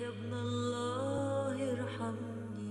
يا ابن الله ارحمني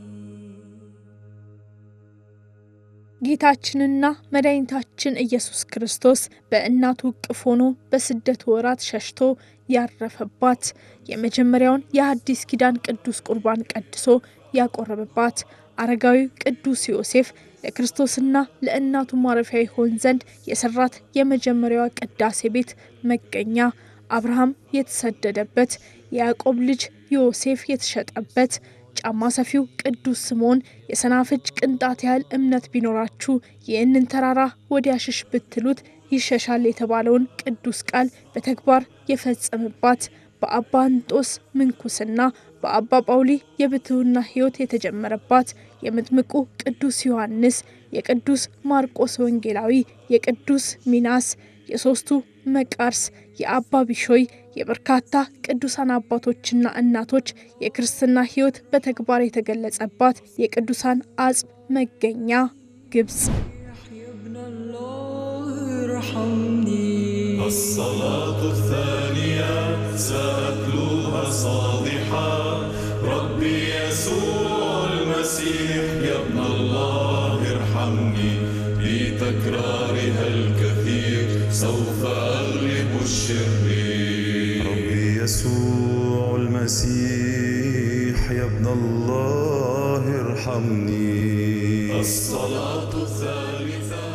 ጌታችንና መድኃኒታችን ኢየሱስ ክርስቶስ በእናቱ እቅፍ ሆኖ በስደት ወራት ሸሽቶ ያረፈባት የመጀመሪያውን የሐዲስ ኪዳን ቅዱስ ቁርባን ቀድሶ ያቆረበባት አረጋዊው ቅዱስ ዮሴፍ ለክርስቶስና ለእናቱ ማረፊያ ይሆን ዘንድ የሰራት የመጀመሪያዋ ቅዳሴ ቤት መገኛ አብርሃም የተሰደደበት የያዕቆብ ልጅ ዮሴፍ የተሸጠበት ጫማ ሰፊው ቅዱስ ስምዖን የሰናፍጭ ቅንጣት ያህል እምነት ቢኖራችሁ ይህንን ተራራ ወዲያ ሽሽ ብትሉት ይሸሻል የተባለውን ቅዱስ ቃል በተግባር የፈጸመባት በአባ እንጦስ ምንኩስና በአባ ጳውሊ የብትውና ሕይወት የተጀመረባት የመጥምቁ ቅዱስ ዮሐንስ፣ የቅዱስ ማርቆስ ወንጌላዊ፣ የቅዱስ ሚናስ፣ የሦስቱ መቃርስ፣ የአባ ቢሾይ የበርካታ ቅዱሳን አባቶችና እናቶች የክርስትና ሕይወት በተግባር የተገለጸባት የቅዱሳን አጽም መገኛ ግብጽ። يا ابن الله ارحمني الصلاة الثانية سأتلوها صادحا ربي يسوع المسيح يا ابن الله ارحمني بتكرارها الكثير سوف أغلب الشرير ربي يسوع المسيح يا ابن الله ارحمني الصلاة الثالثة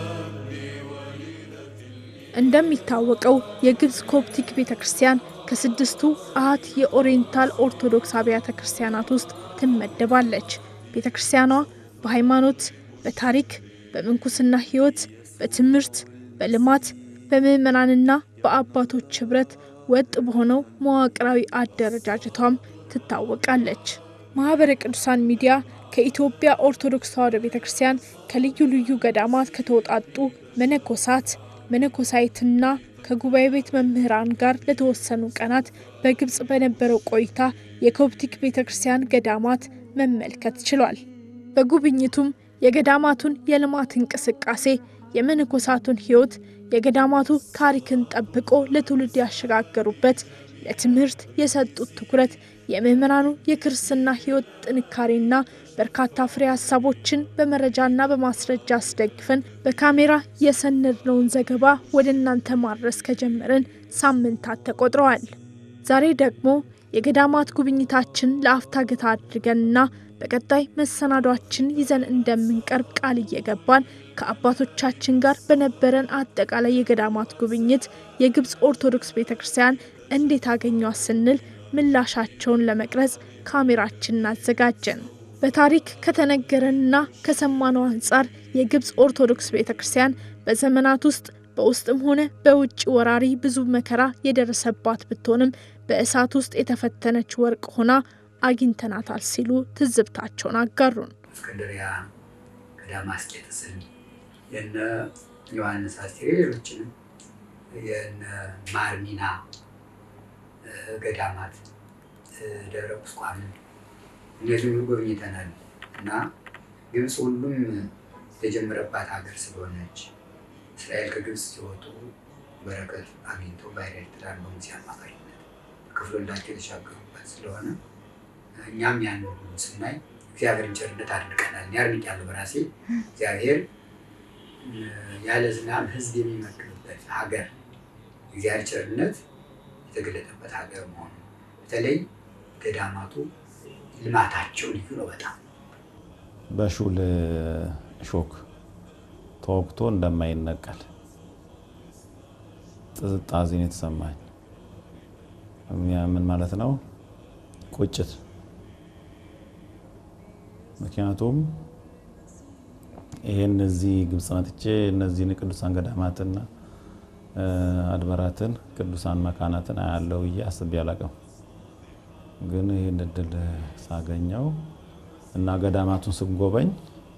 እንደሚታወቀው የግብጽ ኮፕቲክ ቤተ ክርስቲያን ከስድስቱ አሃት የኦሪየንታል ኦርቶዶክስ አብያተ ክርስቲያናት ውስጥ ትመደባለች። ቤተ ክርስቲያኗ በሃይማኖት፣ በታሪክ፣ በምንኩስና ሕይወት፣ በትምህርት፣ በልማት፣ በምዕመናንና በአባቶች ኅብረት ወጥ በሆነው መዋቅራዊ አደረጃጀቷም ትታወቃለች። ማኅበረ ቅዱሳን ሚዲያ ከኢትዮጵያ ኦርቶዶክስ ተዋሕዶ ቤተ ክርስቲያን ከልዩ ልዩ ገዳማት ከተውጣጡ መነኮሳት መነኮሳይትና ከጉባኤ ቤት መምህራን ጋር ለተወሰኑ ቀናት በግብጽ በነበረው ቆይታ የኮፕቲክ ቤተ ክርስቲያን ገዳማት መመልከት ችሏል። በጉብኝቱም የገዳማቱን የልማት እንቅስቃሴ፣ የመነኮሳቱን ሕይወት፣ የገዳማቱ ታሪክን ጠብቆ ለትውልድ ያሸጋገሩበት ለትምህርት የሰጡት ትኩረት፣ የምዕመናኑ የክርስትና ሕይወት ጥንካሬና በርካታ ፍሬ ሀሳቦችን በመረጃና በማስረጃ አስደግፈን በካሜራ የሰነድነውን ዘገባ ወደ እናንተ ማድረስ ከጀመርን ሳምንታት ተቆጥረዋል። ዛሬ ደግሞ የገዳማት ጉብኝታችን ለአፍታ ገታ አድርገንና በቀጣይ መሰናዷችን ይዘን እንደምንቀርብ ቃል እየገባን ከአባቶቻችን ጋር በነበረን አጠቃላይ የገዳማት ጉብኝት የግብጽ ኦርቶዶክስ ቤተ ክርስቲያን እንዴት አገኟት ስንል ምላሻቸውን ለመቅረጽ ካሜራችንን አዘጋጀን። በታሪክ ከተነገረንና ከሰማነው አንጻር የግብጽ ኦርቶዶክስ ቤተ ክርስቲያን በዘመናት ውስጥ በውስጥም ሆነ በውጭ ወራሪ ብዙ መከራ የደረሰባት ብትሆንም በእሳት ውስጥ የተፈተነች ወርቅ ሆና አግኝተናታል ሲሉ ትዝብታቸውን አጋሩን። እስክንድሪያ ከዳማስቄጥስን የነ ዮሐንስ አስቴር ሌሎችንም የነ ማርሚና ገዳማት ደብረ ቁስቋምን እነዚህ ሁሉ ጎብኝተናል እና ግብፅ ሁሉም የተጀመረባት ሀገር ስለሆነች እስራኤል ከግብፅ ሲወጡ በረከት አግኝቶ ባሕረ ኤርትራን በሙሴ አማካኝነት ከፍሎላቸው የተሻገሩበት ስለሆነ እኛም ያን ሁሉ ስናይ እግዚአብሔርን ቸርነት አድንቀናል። እኔ አድንቄያለሁ በራሴ እግዚአብሔር ያለ ዝናብ ሕዝብ የሚመግብበት ሀገር እግዚአብሔር ቸርነት የተገለጠበት ሀገር መሆኑ በተለይ ገዳማቱ ልማታቸው ልዩ ነው በጣም በሹል ሾክ ተወግቶ እንደማይነቀል ጥዝጣዜን የተሰማኝ ምን ማለት ነው? ቁጭት። ምክንያቱም ይሄን እዚህ ግብጽ መጥቼ እነዚህን ቅዱሳን ገዳማትና አድባራትን ቅዱሳን መካናትን አያለው ብዬ አስቤ አላቅም። ግን ይህን እድል ሳገኘው እና ገዳማቱን ስጎበኝ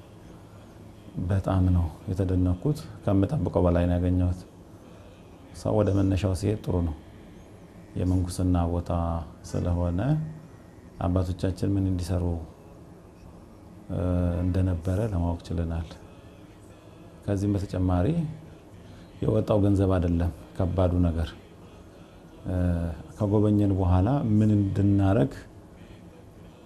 በጣም ነው የተደነኩት። ከምጠብቀው በላይ ነው ያገኘሁት። ሰው ወደ መነሻው ሲሄድ ጥሩ ነው። የምንኩስና ቦታ ስለሆነ አባቶቻችን ምን እንዲሰሩ እንደነበረ ለማወቅ ችለናል። ከዚህም በተጨማሪ የወጣው ገንዘብ አይደለም ከባዱ ነገር ከጎበኘን በኋላ ምን እንድናረግ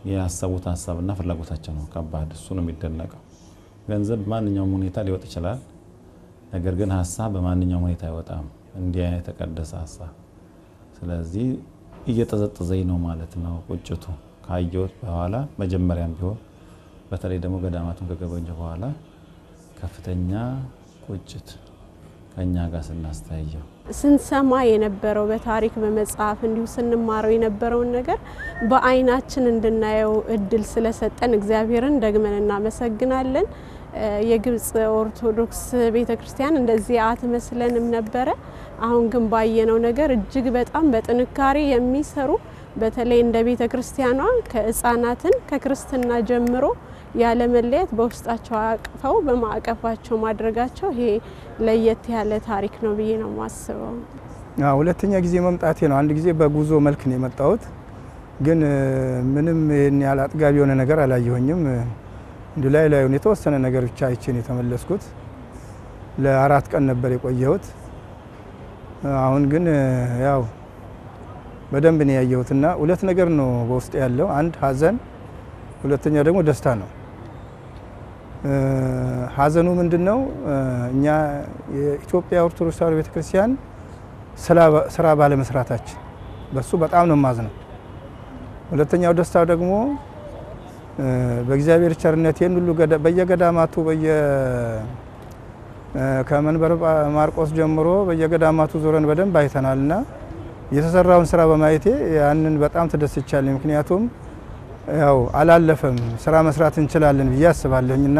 ያሰቡት ሀሳብና ፍላጎታቸው ነው ከባድ። እሱ ነው የሚደነቀው። ገንዘብ በማንኛውም ሁኔታ ሊወጥ ይችላል። ነገር ግን ሀሳብ በማንኛውም ሁኔታ አይወጣም። እንዲህ አይነት የተቀደሰ ሀሳብ። ስለዚህ እየጠዘጠዘኝ ነው ማለት ነው ቁጭቱ ካየሁት በኋላ መጀመሪያም ቢሆን በተለይ ደግሞ ገዳማቱን ከጎበኘሁ በኋላ ከፍተኛ ቁጭት ከእኛ ጋር ስናስተያየው ስንሰማ የነበረው በታሪክ በመጽሐፍ እንዲሁ ስንማረው የነበረውን ነገር በዓይናችን እንድናየው እድል ስለሰጠን እግዚአብሔርን ደግመን እናመሰግናለን። የግብጽ ኦርቶዶክስ ቤተ ክርስቲያን እንደዚህ አትመስለንም ነበረ። አሁን ግን ባየነው ነገር እጅግ በጣም በጥንካሬ የሚሰሩ በተለይ እንደ ቤተ ክርስቲያኗ ከሕፃናትን ከክርስትና ጀምሮ ያለ መለየት በውስጣቸው አቅፈው በማዕቀፋቸው ማድረጋቸው ይሄ ለየት ያለ ታሪክ ነው ብዬ ነው የማስበው። ሁለተኛ ጊዜ መምጣቴ ነው። አንድ ጊዜ በጉዞ መልክ ነው የመጣሁት፣ ግን ምንም ይህን ያህል አጥጋቢ የሆነ ነገር አላየሁኝም። እንዲ ላይ ላዩን የተወሰነ ነገር ብቻ አይቼን የተመለስኩት። ለአራት ቀን ነበር የቆየሁት። አሁን ግን ያው በደንብ ነው ያየሁትና ሁለት ነገር ነው በውስጥ ያለው፣ አንድ ሀዘን፣ ሁለተኛ ደግሞ ደስታ ነው። ሀዘኑ ምንድን ነው? እኛ የኢትዮጵያ ኦርቶዶክስ ተዋሕዶ ቤተክርስቲያን ስራ ባለመስራታችን በሱ በጣም ነው የማዝነው። ሁለተኛው ደስታው ደግሞ በእግዚአብሔር ቸርነት ይህን ሁሉ በየገዳማቱ በየ ከመንበረ ማርቆስ ጀምሮ በየገዳማቱ ዞረን በደንብ አይተናል እና የተሰራውን ስራ በማየቴ ያንን በጣም ተደስቻለሁ። ምክንያቱም ያው አላለፈም ስራ መስራት እንችላለን ብዬ አስባለሁኝ እና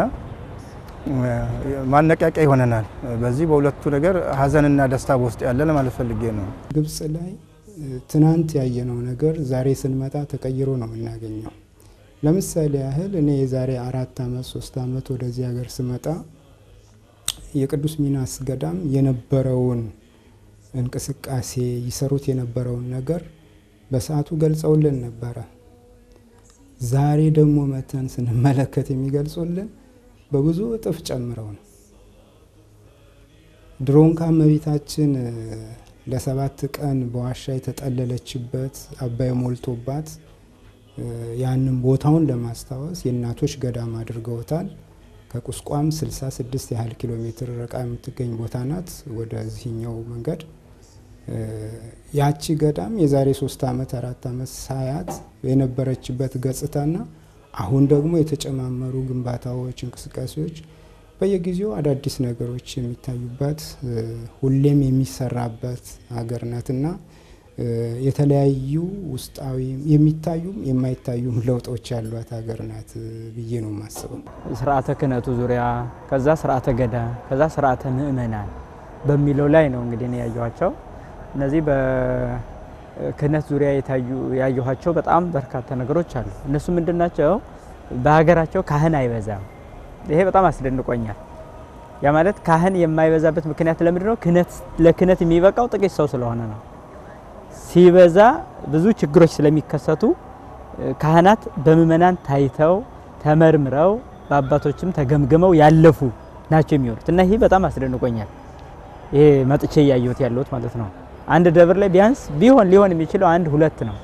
ማነቃቂያ ይሆነናል። በዚህ በሁለቱ ነገር ሀዘንና ደስታ በውስጥ ያለ ለማለት ፈልጌ ነው። ግብጽ ላይ ትናንት ያየነው ነገር ዛሬ ስንመጣ ተቀይሮ ነው የምናገኘው። ለምሳሌ ያህል እኔ የዛሬ አራት ዓመት ሶስት ዓመት ወደዚህ ሀገር ስመጣ የቅዱስ ሚናስ ገዳም የነበረውን እንቅስቃሴ ይሰሩት የነበረውን ነገር በሰዓቱ ገልጸውልን ነበረ። ዛሬ ደግሞ መተን ስንመለከት የሚገልጹልን በብዙ እጥፍ ጨምረው ነው። ድሮን ከእመቤታችን ለሰባት ቀን በዋሻ የተጠለለችበት አባይ ሞልቶባት ያንን ቦታውን ለማስታወስ የእናቶች ገዳም አድርገውታል። ከቁስቋም 66 ያህል ኪሎ ሜትር ርቃ የምትገኝ ቦታ ናት። ወደዚህኛው መንገድ ያቺ ገዳም የዛሬ ሶስት ዓመት አራት ዓመት ሳያት የነበረችበት ገጽታና አሁን ደግሞ የተጨማመሩ ግንባታዎች፣ እንቅስቃሴዎች በየጊዜው አዳዲስ ነገሮች የሚታዩበት ሁሌም የሚሰራበት ሀገር ናትና የተለያዩ ውስጣዊ የሚታዩም የማይታዩም ለውጦች ያሏት ሀገር ናት ብዬ ነው የማስበው። ስርዓተ ክህነቱ ዙሪያ ከዛ ስርዓተ ገዳ ከዛ ስርዓተ ምእመናን በሚለው ላይ ነው እንግዲህ እኔ ያየኋቸው። እነዚህ በክህነት ዙሪያ የታዩ ያየኋቸው በጣም በርካታ ነገሮች አሉ። እነሱ ምንድን ናቸው? በሀገራቸው ካህን አይበዛም። ይሄ በጣም አስደንቆኛል። ያ ማለት ካህን የማይበዛበት ምክንያት ለምንድን ነው? ክህነት ለክህነት የሚበቃው ጥቂት ሰው ስለሆነ ነው። ሲበዛ ብዙ ችግሮች ስለሚከሰቱ ካህናት በምእመናን ታይተው ተመርምረው በአባቶችም ተገምግመው ያለፉ ናቸው የሚሆኑት እና ይህ በጣም አስደንቆኛል። ይሄ መጥቼ እያየሁት ያለሁት ማለት ነው። አንድ ደብር ላይ ቢያንስ ቢሆን ሊሆን የሚችለው አንድ ሁለት ነው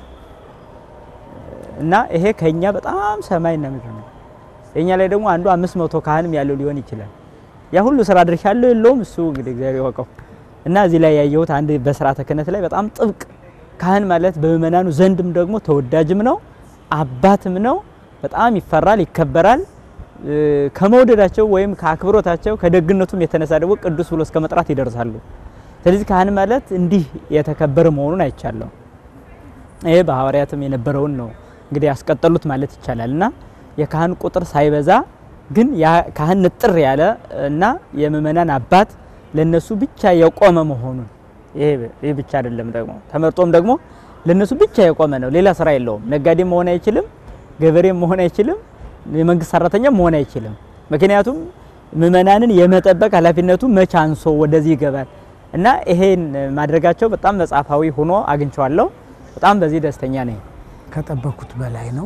እና ይሄ ከኛ በጣም ሰማይና ምድር ነው። የኛ ላይ ደግሞ አንዱ አምስት መቶ ካህንም ያለው ሊሆን ይችላል። ያ ሁሉ ስራ ድርሻ ያለው የለውም እሱ እንግዲህ እግዚአብሔር ያወቀው እና እዚህ ላይ ያየሁት አንድ በስርዓተ ክህነት ላይ በጣም ጥብቅ ካህን ማለት በምእመናኑ ዘንድም ደግሞ ተወዳጅም ነው፣ አባትም ነው። በጣም ይፈራል፣ ይከበራል። ከመውደዳቸው ወይም ከአክብሮታቸው ከደግነቱም የተነሳ ደግሞ ቅዱስ ብሎ እስከ መጥራት ይደርሳሉ። ስለዚህ ካህን ማለት እንዲህ የተከበረ መሆኑን አይቻለሁ። ይሄ በሐዋርያትም የነበረውን ነው እንግዲህ ያስቀጠሉት ማለት ይቻላል እና የካህን ቁጥር ሳይበዛ ግን ያ ካህን ንጥር ያለ እና የምእመናን አባት ለነሱ ብቻ የቆመ መሆኑን ይሄ ብቻ አይደለም ደግሞ ተመርጦም ደግሞ ለነሱ ብቻ የቆመ ነው። ሌላ ስራ የለውም። ነጋዴም መሆን አይችልም፣ ገበሬም መሆን አይችልም፣ የመንግስት ሰራተኛም መሆን አይችልም። ምክንያቱም ምእመናንን የመጠበቅ ኃላፊነቱ መቼ አንሶ ወደዚህ ይገባል እና ይሄን ማድረጋቸው በጣም መጽሐፋዊ ሆኖ አግኝቼዋለሁ። በጣም በዚህ ደስተኛ ነኝ። ከጠበኩት በላይ ነው።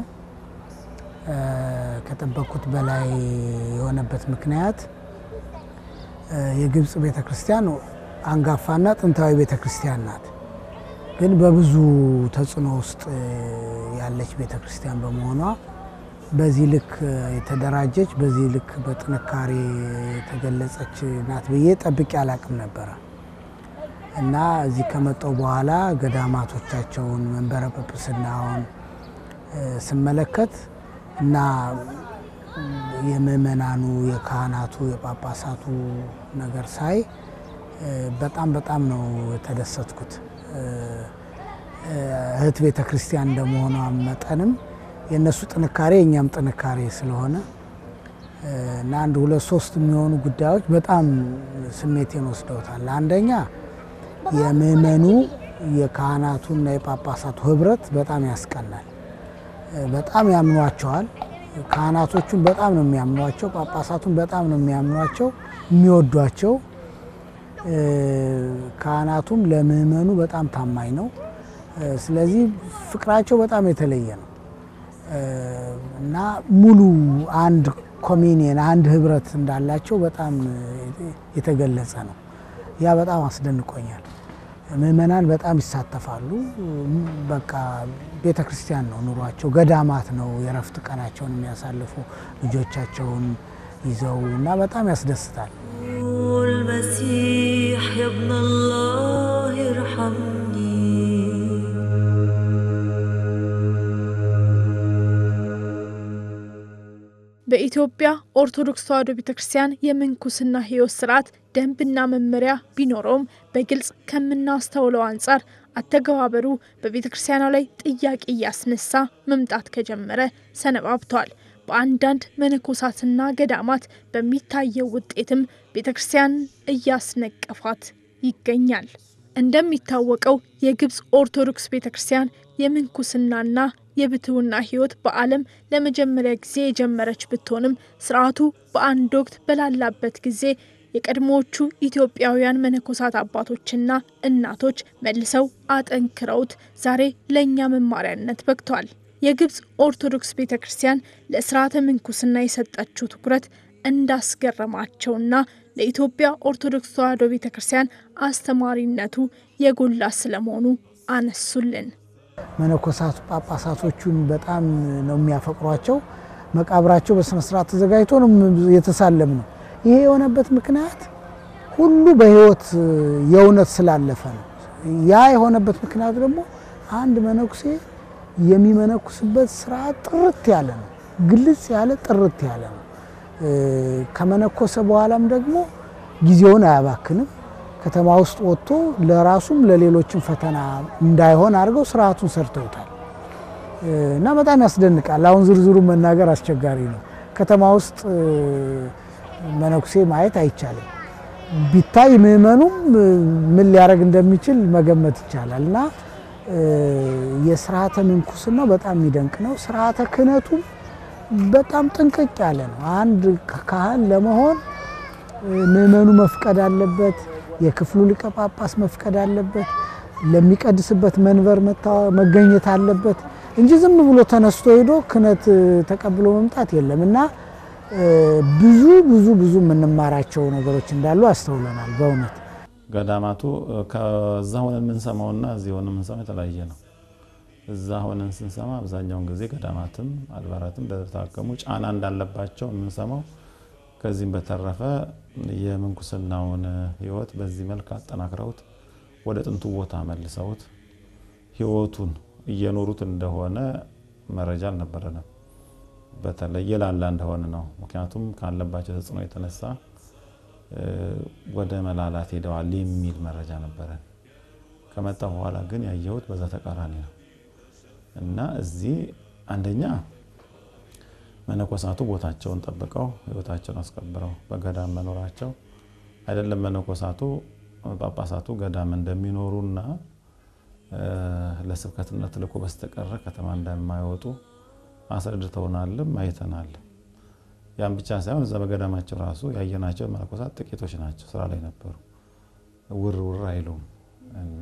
ከጠበኩት በላይ የሆነበት ምክንያት የግብጽ ቤተ ክርስቲያን አንጋፋና ጥንታዊ ቤተ ክርስቲያን ናት። ግን በብዙ ተጽዕኖ ውስጥ ያለች ቤተ ክርስቲያን በመሆኗ በዚህ ልክ የተደራጀች በዚህ ልክ በጥንካሬ የተገለጸች ናት ብዬ ጠብቄ አላቅም ነበረ እና እዚህ ከመጣው በኋላ ገዳማቶቻቸውን መንበረ ጵጵስናውን ስመለከት እና የምእመናኑ የካህናቱ የጳጳሳቱ ነገር ሳይ በጣም በጣም ነው የተደሰትኩት። እህት ቤተ ክርስቲያን እንደመሆኗ መጠንም የእነሱ ጥንካሬ የእኛም ጥንካሬ ስለሆነ እና አንድ ሁለት ሶስት የሚሆኑ ጉዳዮች በጣም ስሜቴን ወስደውታል። አንደኛ የምእመኑ የካህናቱና የጳጳሳቱ ህብረት በጣም ያስቀናል። በጣም ያምኗቸዋል። ካህናቶቹን በጣም ነው የሚያምኗቸው፣ ጳጳሳቱን በጣም ነው የሚያምኗቸው የሚወዷቸው። ካህናቱም ለምእመኑ በጣም ታማኝ ነው። ስለዚህ ፍቅራቸው በጣም የተለየ ነው እና ሙሉ አንድ ኮሚኒየን አንድ ህብረት እንዳላቸው በጣም የተገለጸ ነው። ያ በጣም አስደንቆኛል። ምእመናን በጣም ይሳተፋሉ። በቃ ቤተ ክርስቲያን ነው ኑሯቸው፣ ገዳማት ነው የረፍት ቀናቸውን የሚያሳልፉ ልጆቻቸውን ይዘው እና በጣም ያስደስታል። المسيح يا ابن الله ارحمني በኢትዮጵያ ኦርቶዶክስ ተዋሕዶ ቤተ ክርስቲያን የምንኩስና ሕይወት ስርዓት ደንብና መመሪያ ቢኖረውም በግልጽ ከምናስተውለው አንጻር አተገባበሩ በቤተ ክርስቲያኗ ላይ ጥያቄ እያስነሳ መምጣት ከጀመረ ሰነባብተዋል። በአንዳንድ መነኮሳትና ገዳማት በሚታየው ውጤትም ቤተ ክርስቲያን እያስነቀፋት ይገኛል። እንደሚታወቀው የግብፅ ኦርቶዶክስ ቤተ ክርስቲያን የምንኩስናና የብትውና ሕይወት በዓለም ለመጀመሪያ ጊዜ የጀመረች ብትሆንም ስርዓቱ በአንድ ወቅት በላላበት ጊዜ የቀድሞዎቹ ኢትዮጵያውያን መነኮሳት አባቶችና እናቶች መልሰው አጠንክረውት ዛሬ ለእኛ መማሪያነት በቅቷል። የግብፅ ኦርቶዶክስ ቤተ ክርስቲያን ለስርዓተ ምንኩስና የሰጠችው ትኩረት እንዳስገረማቸውና ለኢትዮጵያ ኦርቶዶክስ ተዋሕዶ ቤተ ክርስቲያን አስተማሪነቱ የጎላ ስለመሆኑ አነሱልን። መነኮሳቱ ጳጳሳቶቹን በጣም ነው የሚያፈቅሯቸው። መቃብራቸው በስነ ስርዓት ተዘጋጅቶ ነው የተሳለም ነው። ይሄ የሆነበት ምክንያት ሁሉ በህይወት የእውነት ስላለፈ ነው። ያ የሆነበት ምክንያት ደግሞ አንድ መነኩሴ የሚመነኩስበት ስርዓት ጥርት ያለ ነው። ግልጽ ያለ ጥርት ያለ ነው። ከመነኮሰ በኋላም ደግሞ ጊዜውን አያባክንም። ከተማ ውስጥ ወጥቶ ለራሱም ለሌሎችም ፈተና እንዳይሆን አድርገው ስርዓቱን ሰርተውታል እና በጣም ያስደንቃል። አሁን ዝርዝሩ መናገር አስቸጋሪ ነው። ከተማ ውስጥ መነኩሴ ማየት አይቻልም። ቢታይ ምዕመኑም ምን ሊያደርግ እንደሚችል መገመት ይቻላል እና የስርዓተ ምንኩስናው በጣም የሚደንቅ ነው። ስርዓተ ክህነቱም በጣም ጥንቅቅ ያለ ነው። አንድ ካህን ለመሆን ምዕመኑ መፍቀድ አለበት። የክፍሉ ሊቀ ጳጳስ መፍቀድ አለበት። ለሚቀድስበት መንበር መገኘት አለበት እንጂ ዝም ብሎ ተነስቶ ሄዶ ክህነት ተቀብሎ መምጣት የለም እና ብዙ ብዙ ብዙ የምንማራቸው ነገሮች እንዳሉ አስተውለናል። በእውነት ገዳማቱ ከዛ ሆነን የምንሰማውና እዚህ ሆነን የምንሰማው የተለያየ ነው። እዛ ሆነን ስንሰማ አብዛኛውን ጊዜ ገዳማትም አድባራትም እንደታከሙ ጫና እንዳለባቸው የምንሰማው ከዚህም በተረፈ የምንኩስናውን ሕይወት በዚህ መልክ አጠናክረውት ወደ ጥንቱ ቦታ መልሰውት ሕይወቱን እየኖሩት እንደሆነ መረጃ አልነበረንም። በተለይ የላላ እንደሆነ ነው። ምክንያቱም ካለባቸው ተጽዕኖ የተነሳ ወደ መላላት ሄደዋል የሚል መረጃ ነበረን። ከመጣ በኋላ ግን ያየሁት በዛ ተቃራኒ ነው እና እዚህ አንደኛ መነኮሳቱ ቦታቸውን ጠብቀው ህይወታቸውን አስከብረው በገዳም መኖራቸው አይደለም መነኮሳቱ ጳጳሳቱ ገዳም እንደሚኖሩና ለስብከትነት ልኮ በስተቀረ ከተማ እንደማይወጡ አስረድተውናልም አይተናል። ያም ብቻ ሳይሆን እዛ በገዳማቸው ራሱ ያየናቸው መነኮሳት ጥቂቶች ናቸው፣ ስራ ላይ ነበሩ። ውር ውር አይሉም እና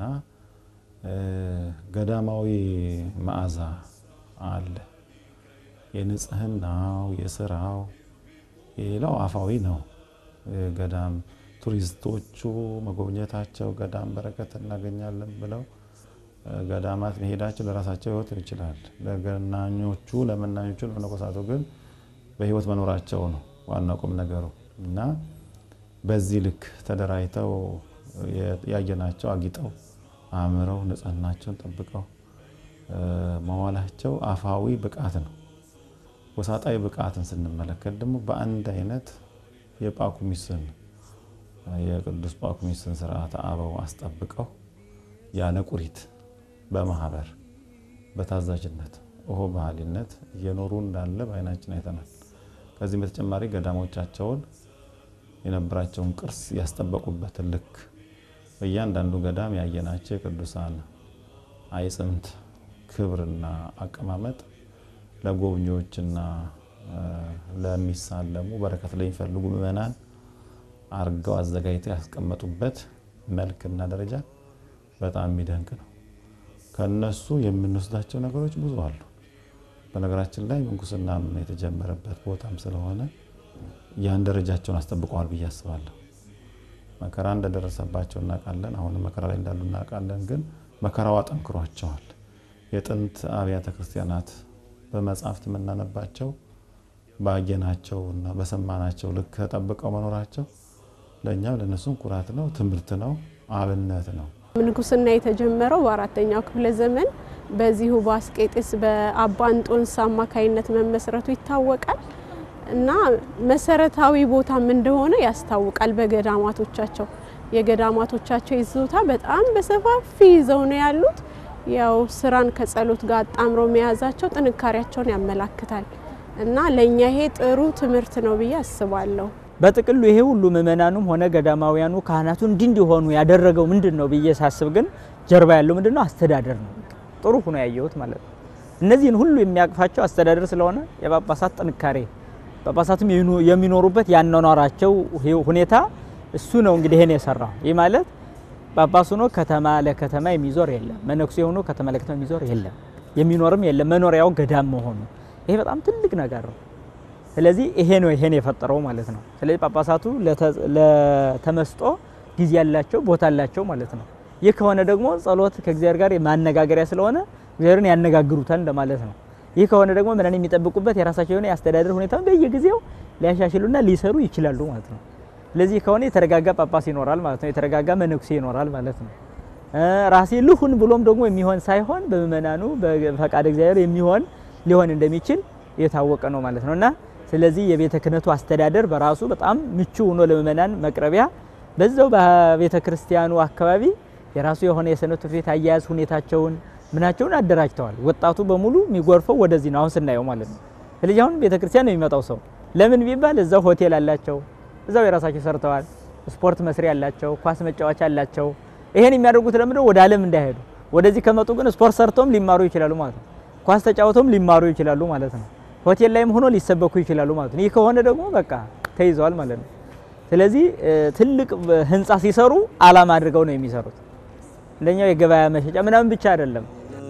ገዳማዊ መዓዛ አለ። የንጽህናው፣ የስራው፣ የሌላው አፋዊ ነው። ገዳም ቱሪስቶቹ መጎብኘታቸው ገዳም በረከት እናገኛለን ብለው ገዳማት መሄዳቸው ለራሳቸው ህይወት ይችላል። ለገናኞቹ ለመናኞቹ ለመነኮሳቱ ግን በህይወት መኖራቸው ነው ዋና ቁም ነገሩ እና በዚህ ልክ ተደራጅተው ያየናቸው አጊጠው አምረው ንጽህናቸውን ጠብቀው መዋላቸው አፋዊ ብቃት ነው። ወሳጣዊ ብቃትን ስንመለከት ደግሞ በአንድ አይነት የጳኩሚስን የቅዱስ ጳኩሚስን ስርዓተ አበው አስጠብቀው ያለ ቁሪት በማህበር በታዛዥነት ኦሆ ባህሊነት እየኖሩ እንዳለ በአይናችን አይተናል። ከዚህም በተጨማሪ ገዳሞቻቸውን የነበራቸውን ቅርስ ያስጠበቁበትን ልክ በእያንዳንዱ ገዳም ያየናቸው የቅዱሳን አይጽምት ክብርና አቀማመጥ ለጎብኚዎችና ለሚሳለሙ በረከት ለሚፈልጉ ምዕመናን አርገው አዘጋጅተው ያስቀመጡበት መልክና ደረጃ በጣም የሚደንቅ ነው። ከነሱ የምንወስዳቸው ነገሮች ብዙ አሉ። በነገራችን ላይ ምንኩስናም የተጀመረበት ቦታም ስለሆነ ያን ደረጃቸውን አስጠብቀዋል ብዬ አስባለሁ። መከራ እንደደረሰባቸው እናውቃለን። አሁንም መከራ ላይ እንዳሉ እናውቃለን። ግን መከራው አጠንክሯቸዋል። የጥንት አብያተ ክርስቲያናት በመጽሐፍት የምናነባቸው ባየናቸው እና በሰማናቸው ልክ ተጠብቀው መኖራቸው ለእኛም ለእነሱም ኩራት ነው፣ ትምህርት ነው፣ አብነት ነው። ምንኩስና የተጀመረው በአራተኛው ክፍለ ዘመን በዚሁ በአስቄጤስ በአባ እንጦንስ አማካይነት መመስረቱ ይታወቃል እና መሰረታዊ ቦታም እንደሆነ ያስታውቃል። በገዳማቶቻቸው የገዳማቶቻቸው ይዞታ በጣም በሰፋፊ ይዘው ነው ያሉት። ያው ስራን ከጸሎት ጋር አጣምረው መያዛቸው ጥንካሬያቸውን ያመላክታል እና ለእኛ ይሄ ጥሩ ትምህርት ነው ብዬ አስባለሁ። በጥቅሉ ይሄ ሁሉ ምእመናኑም ሆነ ገዳማውያኑ ካህናቱ እንዲህ እንዲሆኑ ያደረገው ምንድን ነው ብዬ ሳስብ ግን ጀርባ ያለው ምንድን ነው? አስተዳደር ነው። ጥሩ ሆኖ ያየሁት ማለት ነው። እነዚህን ሁሉ የሚያቅፋቸው አስተዳደር ስለሆነ የጳጳሳት ጥንካሬ ጳጳሳትም የሚኖሩበት ያኗኗራቸው ሁኔታ እሱ ነው እንግዲህ ይሄን የሰራው። ይህ ማለት ጳጳስ ሆኖ ከተማ ለከተማ የሚዞር የለም። መነኩሴ ሆኖ ከተማ ለከተማ የሚዞር የለም። የሚኖርም የለም። መኖሪያው ገዳም መሆኑ ይሄ በጣም ትልቅ ነገር ነው። ስለዚህ ይሄ ነው ይሄን የፈጠረው ማለት ነው። ስለዚህ ጳጳሳቱ ለተመስጦ ጊዜ ያላቸው ቦታ አላቸው ማለት ነው። ይህ ከሆነ ደግሞ ጸሎት ከእግዚአብሔር ጋር ማነጋገሪያ ስለሆነ እግዚአብሔርን ያነጋግሩታል እንደማለት ነው። ይህ ከሆነ ደግሞ ምንን የሚጠብቁበት የራሳቸው የሆነ የአስተዳደር ሁኔታ በየጊዜው ሊያሻሽሉና ሊሰሩ ይችላሉ ማለት ነው። ስለዚህ ከሆነ የተረጋጋ ጳጳስ ይኖራል ማለት ነው። የተረጋጋ መነኩሴ ይኖራል ማለት ነው። ራሴ ልሁን ብሎም ደግሞ የሚሆን ሳይሆን በምእመናኑ በፈቃድ እግዚአብሔር የሚሆን ሊሆን እንደሚችል የታወቀ ነው ማለት ነው እና ስለዚህ የቤተ ክህነቱ አስተዳደር በራሱ በጣም ምቹ ሆኖ ለምእመናን መቅረቢያ በዛው በቤተ ክርስቲያኑ አካባቢ የራሱ የሆነ የሰንበት ትምህርት ቤት አያያዝ ሁኔታቸውን ምናቸውን አደራጅተዋል። ወጣቱ በሙሉ የሚጎርፈው ወደዚህ ነው አሁን ስናየው ማለት ነው። ስለዚህ አሁን ቤተ ክርስቲያን ነው የሚመጣው ሰው ለምን ቢባል እዛው ሆቴል አላቸው፣ እዛው የራሳቸው ሰርተዋል። ስፖርት መስሪያ አላቸው፣ ኳስ መጫወቻ አላቸው። ይሄን የሚያደርጉት ለምንድነው? ወደ ዓለም እንዳይሄዱ። ወደዚህ ከመጡ ግን ስፖርት ሰርተውም ሊማሩ ይችላሉ ማለት ነው። ኳስ ተጫውተውም ሊማሩ ይችላሉ ማለት ነው። ሆቴል ላይም ሆኖ ሊሰበኩ ይችላሉ ማለት ነው። ይህ ከሆነ ደግሞ በቃ ተይዘዋል ማለት ነው። ስለዚህ ትልቅ ህንፃ ሲሰሩ አላማ አድርገው ነው የሚሰሩት። እንደኛው የገበያ መሸጫ ምናምን ብቻ አይደለም።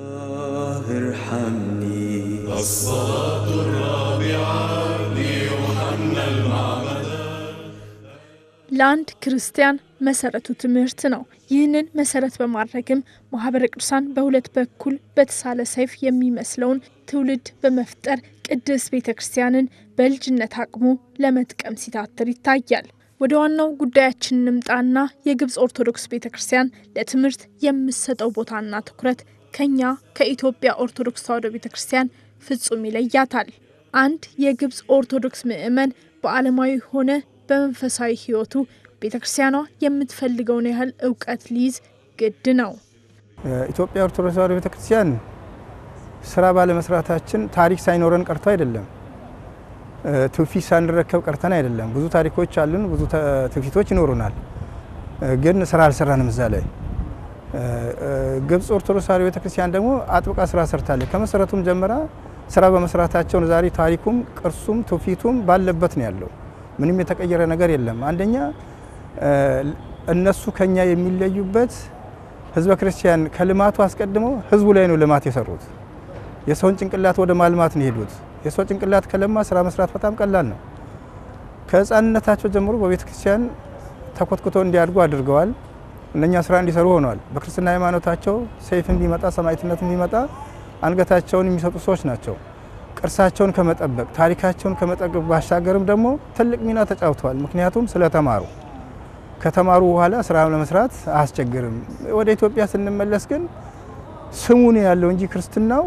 الصلاة الرابعة ليوحنا المعمدان ለአንድ ክርስቲያን መሰረቱ ትምህርት ነው። ይህንን መሰረት በማድረግም ማህበረ ቅዱሳን በሁለት በኩል በተሳለ ሰይፍ የሚመስለውን ትውልድ በመፍጠር ቅድስት ቤተ ክርስቲያንን በልጅነት አቅሙ ለመጥቀም ሲታትር ይታያል። ወደ ዋናው ጉዳያችን እንምጣና የግብፅ ኦርቶዶክስ ቤተ ክርስቲያን ለትምህርት የምትሰጠው ቦታና ትኩረት ከኛ ከኢትዮጵያ ኦርቶዶክስ ተዋሕዶ ቤተ ክርስቲያን ፍጹም ይለያታል። አንድ የግብፅ ኦርቶዶክስ ምዕመን በዓለማዊ ሆነ በመንፈሳዊ ሕይወቱ ቤተ ክርስቲያኗ የምትፈልገውን ያህል እውቀት ሊይዝ ግድ ነው። ኢትዮጵያ ኦርቶዶክስ ተዋሕዶ ቤተ ክርስቲያን ስራ ባለመስራታችን ታሪክ ሳይኖረን ቀርቶ አይደለም፣ ትውፊት ሳንረከብ ቀርተን አይደለም። ብዙ ታሪኮች አሉን፣ ብዙ ትውፊቶች ይኖሩናል፣ ግን ስራ አልሰራንም እዛ ላይ። ግብፅ ኦርቶዶክስ ተዋሕዶ ቤተ ክርስቲያን ደግሞ አጥብቃ ስራ ሰርታለች። ከመሰረቱም ጀምራ ስራ በመስራታቸውን ዛሬ ታሪኩም ቅርሱም ትውፊቱም ባለበት ነው ያለው። ምንም የተቀየረ ነገር የለም። አንደኛ እነሱ ከኛ የሚለዩበት ህዝበ ክርስቲያን ከልማቱ አስቀድመው ህዝቡ ላይ ነው ልማት የሰሩት። የሰውን ጭንቅላት ወደ ማልማት ነው የሄዱት። የሰው ጭንቅላት ከለማ ስራ መስራት በጣም ቀላል ነው። ከህፃንነታቸው ጀምሮ በቤተ ክርስቲያን ተኮትኩተው እንዲያድጉ አድርገዋል። እነኛ ስራ እንዲሰሩ ሆነዋል። በክርስትና ሃይማኖታቸው ሰይፍን ቢመጣ ሰማዕትነትን ቢመጣ አንገታቸውን የሚሰጡ ሰዎች ናቸው። ቅርሳቸውን ከመጠበቅ ታሪካቸውን ከመጠበቅ ባሻገርም ደግሞ ትልቅ ሚና ተጫውተዋል። ምክንያቱም ስለተማሩ ከተማሩ በኋላ ስራ ለመስራት አያስቸግርም። ወደ ኢትዮጵያ ስንመለስ ግን ስሙ ነው ያለው እንጂ ክርስትናው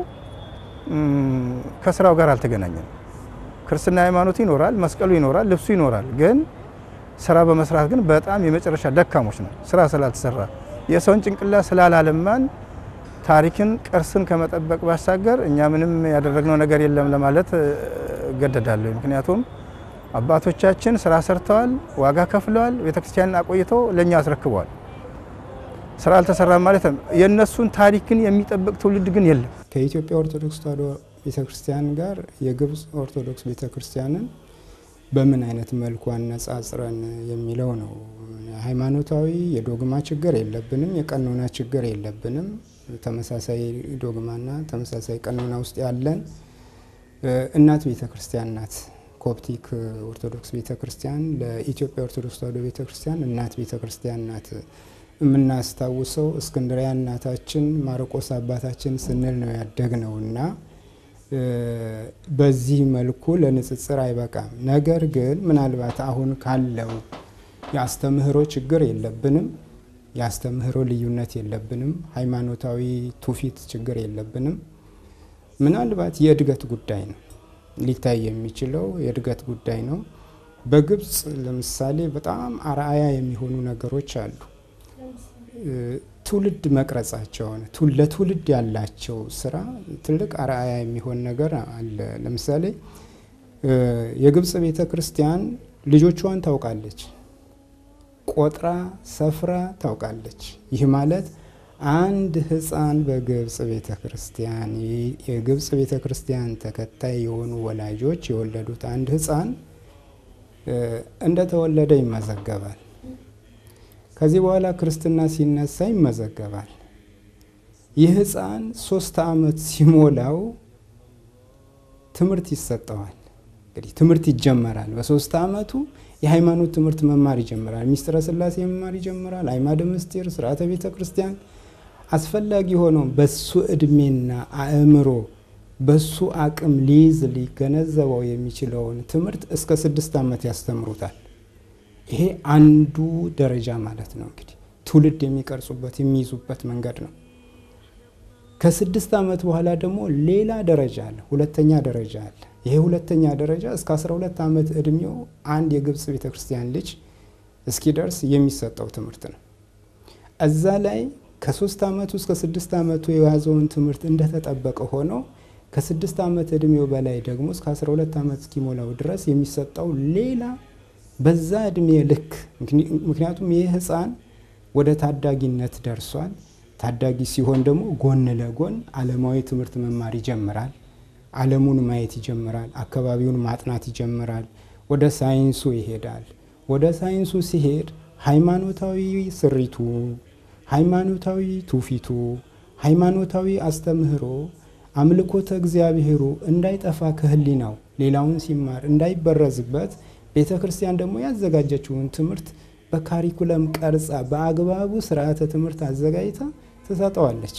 ከስራው ጋር አልተገናኘም። ክርስትና ሃይማኖት ይኖራል፣ መስቀሉ ይኖራል፣ ልብሱ ይኖራል። ግን ስራ በመስራት ግን በጣም የመጨረሻ ደካሞች ነው። ስራ ስላልተሰራ የሰውን ጭንቅላት ስላላለማን ታሪክን ቅርስን ከመጠበቅ ባሻገር እኛ ምንም ያደረግነው ነገር የለም ለማለት እገደዳለሁ። ምክንያቱም አባቶቻችን ስራ ሰርተዋል፣ ዋጋ ከፍለዋል፣ ቤተክርስቲያንን አቆይተው ለእኛ አስረክበዋል። ስራ አልተሰራም ማለት የእነሱን ታሪክን የሚጠብቅ ትውልድ ግን የለም። ከኢትዮጵያ ኦርቶዶክስ ተዋሕዶ ቤተክርስቲያን ጋር የግብፅ ኦርቶዶክስ ቤተክርስቲያንን በምን አይነት መልኩ አነጻጽረን የሚለው ነው። ሃይማኖታዊ የዶግማ ችግር የለብንም፣ የቀኖና ችግር የለብንም። ተመሳሳይ ዶግማና ተመሳሳይ ቀኖና ውስጥ ያለን እናት ቤተክርስቲያን ናት። ኮፕቲክ ኦርቶዶክስ ቤተክርስቲያን ለኢትዮጵያ ኦርቶዶክስ ተዋሕዶ ቤተክርስቲያን እናት ቤተክርስቲያን ናት። የምናስታውሰው እስክንድሪያ እናታችን ማርቆስ አባታችን ስንል ነው ያደግነው እና በዚህ መልኩ ለንጽጽር አይበቃም። ነገር ግን ምናልባት አሁን ካለው የአስተምህሮ ችግር የለብንም፣ የአስተምህሮ ልዩነት የለብንም፣ ሃይማኖታዊ ትውፊት ችግር የለብንም። ምናልባት የእድገት ጉዳይ ነው ሊታይ የሚችለው የእድገት ጉዳይ ነው። በግብፅ ለምሳሌ በጣም አርአያ የሚሆኑ ነገሮች አሉ። ትውልድ መቅረጻቸውን ለትውልድ ያላቸው ስራ ትልቅ አርአያ የሚሆን ነገር አለ። ለምሳሌ የግብፅ ቤተ ክርስቲያን ልጆቿን ታውቃለች፣ ቆጥራ ሰፍራ ታውቃለች። ይህ ማለት አንድ ሕፃን በግብፅ ቤተ ክርስቲያን የግብፅ ቤተ ክርስቲያን ተከታይ የሆኑ ወላጆች የወለዱት አንድ ሕፃን እንደተወለደ ይመዘገባል። ከዚህ በኋላ ክርስትና ሲነሳ ይመዘገባል። ይህ ሕፃን ሶስት ዓመት ሲሞላው ትምህርት ይሰጠዋል። እንግዲህ ትምህርት ይጀመራል። በሶስት ዓመቱ የሃይማኖት ትምህርት መማር ይጀምራል። ሚስጥረ ስላሴ መማር ይጀምራል። አዕማደ ምስጢር፣ ስርዓተ ቤተ ክርስቲያን አስፈላጊ ሆነው በሱ እድሜና አእምሮ በሱ አቅም ሊይዝ ሊገነዘበው የሚችለውን ትምህርት እስከ ስድስት ዓመት ያስተምሩታል። ይሄ አንዱ ደረጃ ማለት ነው። እንግዲህ ትውልድ የሚቀርጹበት የሚይዙበት መንገድ ነው። ከስድስት ዓመት በኋላ ደግሞ ሌላ ደረጃ አለ፣ ሁለተኛ ደረጃ አለ። ይሄ ሁለተኛ ደረጃ እስከ 12 ዓመት እድሜው አንድ የግብፅ ቤተክርስቲያን ልጅ እስኪደርስ የሚሰጠው ትምህርት ነው። እዛ ላይ ከሶስት ዓመቱ እስከ ስድስት ዓመቱ የያዘውን ትምህርት እንደተጠበቀ ሆኖ ከስድስት ዓመት እድሜው በላይ ደግሞ እስከ 12 ዓመት እስኪሞላው ድረስ የሚሰጠው ሌላ በዛ እድሜ ልክ ምክንያቱም ይህ ህፃን ወደ ታዳጊነት ደርሷል። ታዳጊ ሲሆን ደግሞ ጎን ለጎን ዓለማዊ ትምህርት መማር ይጀምራል። ዓለሙን ማየት ይጀምራል። አካባቢውን ማጥናት ይጀምራል። ወደ ሳይንሱ ይሄዳል። ወደ ሳይንሱ ሲሄድ ሃይማኖታዊ ስሪቱ፣ ሃይማኖታዊ ትውፊቱ፣ ሃይማኖታዊ አስተምህሮ፣ አምልኮተ እግዚአብሔሩ እንዳይጠፋ ከህሊናው ሌላውን ሲማር እንዳይበረዝበት ቤተ ክርስቲያን ደግሞ ያዘጋጀችውን ትምህርት በካሪኩለም ቀርጻ በአግባቡ ስርዓተ ትምህርት አዘጋጅታ ትሰጠዋለች።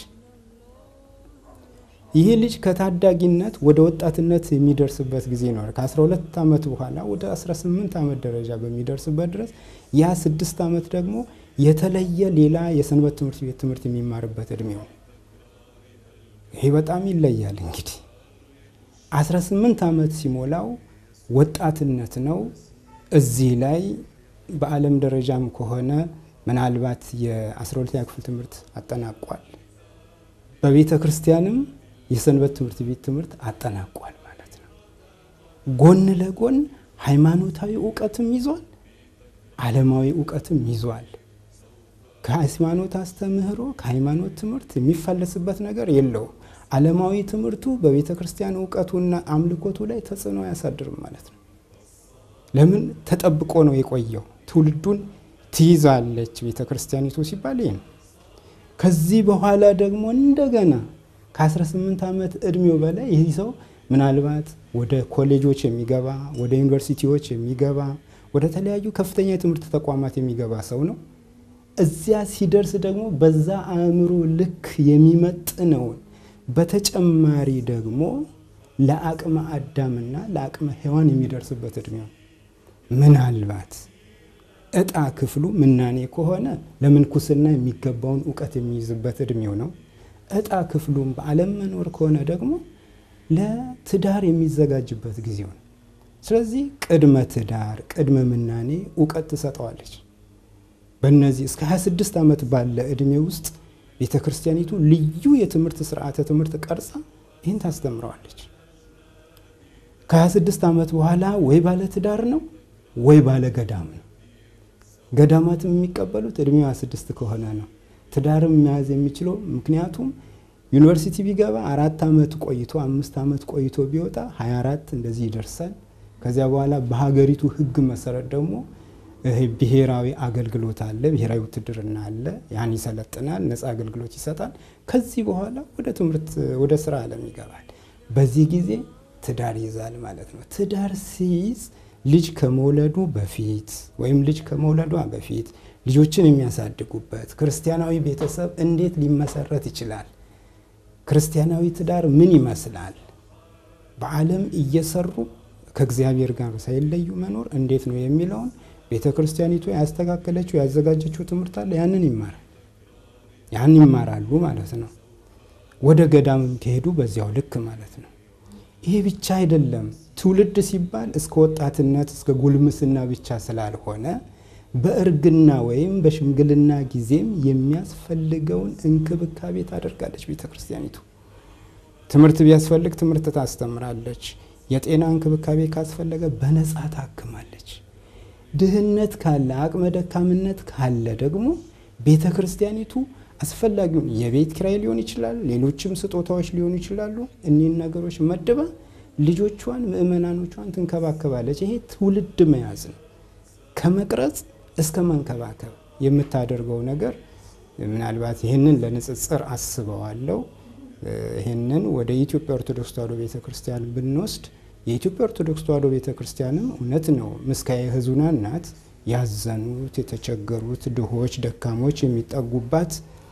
ይህ ልጅ ከታዳጊነት ወደ ወጣትነት የሚደርስበት ጊዜ ይኖራል። ከ12 ዓመት በኋላ ወደ 18 ዓመት ደረጃ በሚደርስበት ድረስ ያ ስድስት ዓመት ደግሞ የተለየ ሌላ የሰንበት ትምህርት ቤት ትምህርት የሚማርበት እድሜው ይሄ በጣም ይለያል። እንግዲህ 18 ዓመት ሲሞላው ወጣትነት ነው። እዚህ ላይ በዓለም ደረጃም ከሆነ ምናልባት የ12ኛ ክፍል ትምህርት አጠናቋል። በቤተ ክርስቲያንም የሰንበት ትምህርት ቤት ትምህርት አጠናቋል ማለት ነው። ጎን ለጎን ሃይማኖታዊ እውቀትም ይዟል፣ ዓለማዊ እውቀትም ይዟል። ከሃይማኖት አስተምህሮ ከሃይማኖት ትምህርት የሚፈለስበት ነገር የለውም። ዓለማዊ ትምህርቱ በቤተ ክርስቲያን እውቀቱና አምልኮቱ ላይ ተጽዕኖ አያሳድርም ማለት ነው። ለምን ተጠብቆ ነው የቆየው። ትውልዱን ትይዛለች ቤተ ክርስቲያኒቱ ሲባል ይህ ነው። ከዚህ በኋላ ደግሞ እንደገና ከ18 ዓመት እድሜው በላይ ይህ ሰው ምናልባት ወደ ኮሌጆች የሚገባ ወደ ዩኒቨርሲቲዎች የሚገባ ወደ ተለያዩ ከፍተኛ የትምህርት ተቋማት የሚገባ ሰው ነው። እዚያ ሲደርስ ደግሞ በዛ አእምሮ ልክ የሚመጥነውን በተጨማሪ ደግሞ ለአቅመ አዳምና ለአቅመ ሔዋን የሚደርስበት እድሜው ምናልባት እጣ ክፍሉ ምናኔ ከሆነ ለምንኩስና የሚገባውን እውቀት የሚይዝበት እድሜው ነው። እጣ ክፍሉም በዓለም መኖር ከሆነ ደግሞ ለትዳር የሚዘጋጅበት ጊዜው ነው። ስለዚህ ቅድመ ትዳር፣ ቅድመ ምናኔ እውቀት ትሰጠዋለች። በእነዚህ እስከ 26 ዓመት ባለ እድሜ ውስጥ ቤተ ክርስቲያኒቱ ልዩ የትምህርት ስርዓተ ትምህርት ቀርጻ ይህን ታስተምረዋለች። ከ26 ዓመት በኋላ ወይ ባለ ትዳር ነው ወይ ባለ ገዳም ነው። ገዳማትም የሚቀበሉት እድሜው 26 ከሆነ ነው። ትዳርም መያዝ የሚችለው ምክንያቱም ዩኒቨርሲቲ ቢገባ አራት ዓመት ቆይቶ አምስት ዓመት ቆይቶ ቢወጣ 24 እንደዚህ ይደርሳል። ከዚያ በኋላ በሀገሪቱ ሕግ መሰረት ደግሞ ብሔራዊ አገልግሎት አለ፣ ብሔራዊ ውትድርና አለ። ያን ይሰለጥናል፣ ነፃ አገልግሎት ይሰጣል። ከዚህ በኋላ ወደ ትምህርት ወደ ስራ ዓለም ይገባል። በዚህ ጊዜ ትዳር ይዛል ማለት ነው። ትዳር ሲይዝ ልጅ ከመውለዱ በፊት ወይም ልጅ ከመውለዷ በፊት ልጆችን የሚያሳድጉበት ክርስቲያናዊ ቤተሰብ እንዴት ሊመሰረት ይችላል? ክርስቲያናዊ ትዳር ምን ይመስላል? በዓለም እየሰሩ ከእግዚአብሔር ጋር ሳይለዩ መኖር እንዴት ነው የሚለውን ቤተ ክርስቲያኒቱ ያስተካከለችው ያዘጋጀችው ትምህርት አለ። ያንን ይማራል ያን ይማራሉ ማለት ነው። ወደ ገዳምም ከሄዱ በዚያው ልክ ማለት ነው። ይሄ ብቻ አይደለም። ትውልድ ሲባል እስከ ወጣትነት እስከ ጉልምስና ብቻ ስላልሆነ በእርግና ወይም በሽምግልና ጊዜም የሚያስፈልገውን እንክብካቤ ታደርጋለች ቤተ ክርስቲያኒቱ። ትምህርት ቢያስፈልግ ትምህርት ታስተምራለች። የጤና እንክብካቤ ካስፈለገ በነፃ ታክማለች። ድህነት ካለ አቅመ ደካምነት ካለ ደግሞ ቤተ ክርስቲያኒቱ አስፈላጊውን የቤት ኪራይ ሊሆን ይችላል፣ ሌሎችም ስጦታዎች ሊሆኑ ይችላሉ። እኒህን ነገሮች መድባ ልጆቿን ምእመናኖቿን ትንከባከባለች። ይሄ ትውልድ መያዝ ነው። ከመቅረጽ እስከ መንከባከብ የምታደርገው ነገር ምናልባት ይህንን ለንጽጽር አስበዋለሁ። ይህንን ወደ ኢትዮጵያ ኦርቶዶክስ ተዋሕዶ ቤተ ክርስቲያን ብንወስድ የኢትዮጵያ ኦርቶዶክስ ተዋሕዶ ቤተ ክርስቲያንም እውነት ነው ምስካየ ሕዙናን ናት። ያዘኑት፣ የተቸገሩት፣ ድሆች፣ ደካሞች የሚጠጉባት፣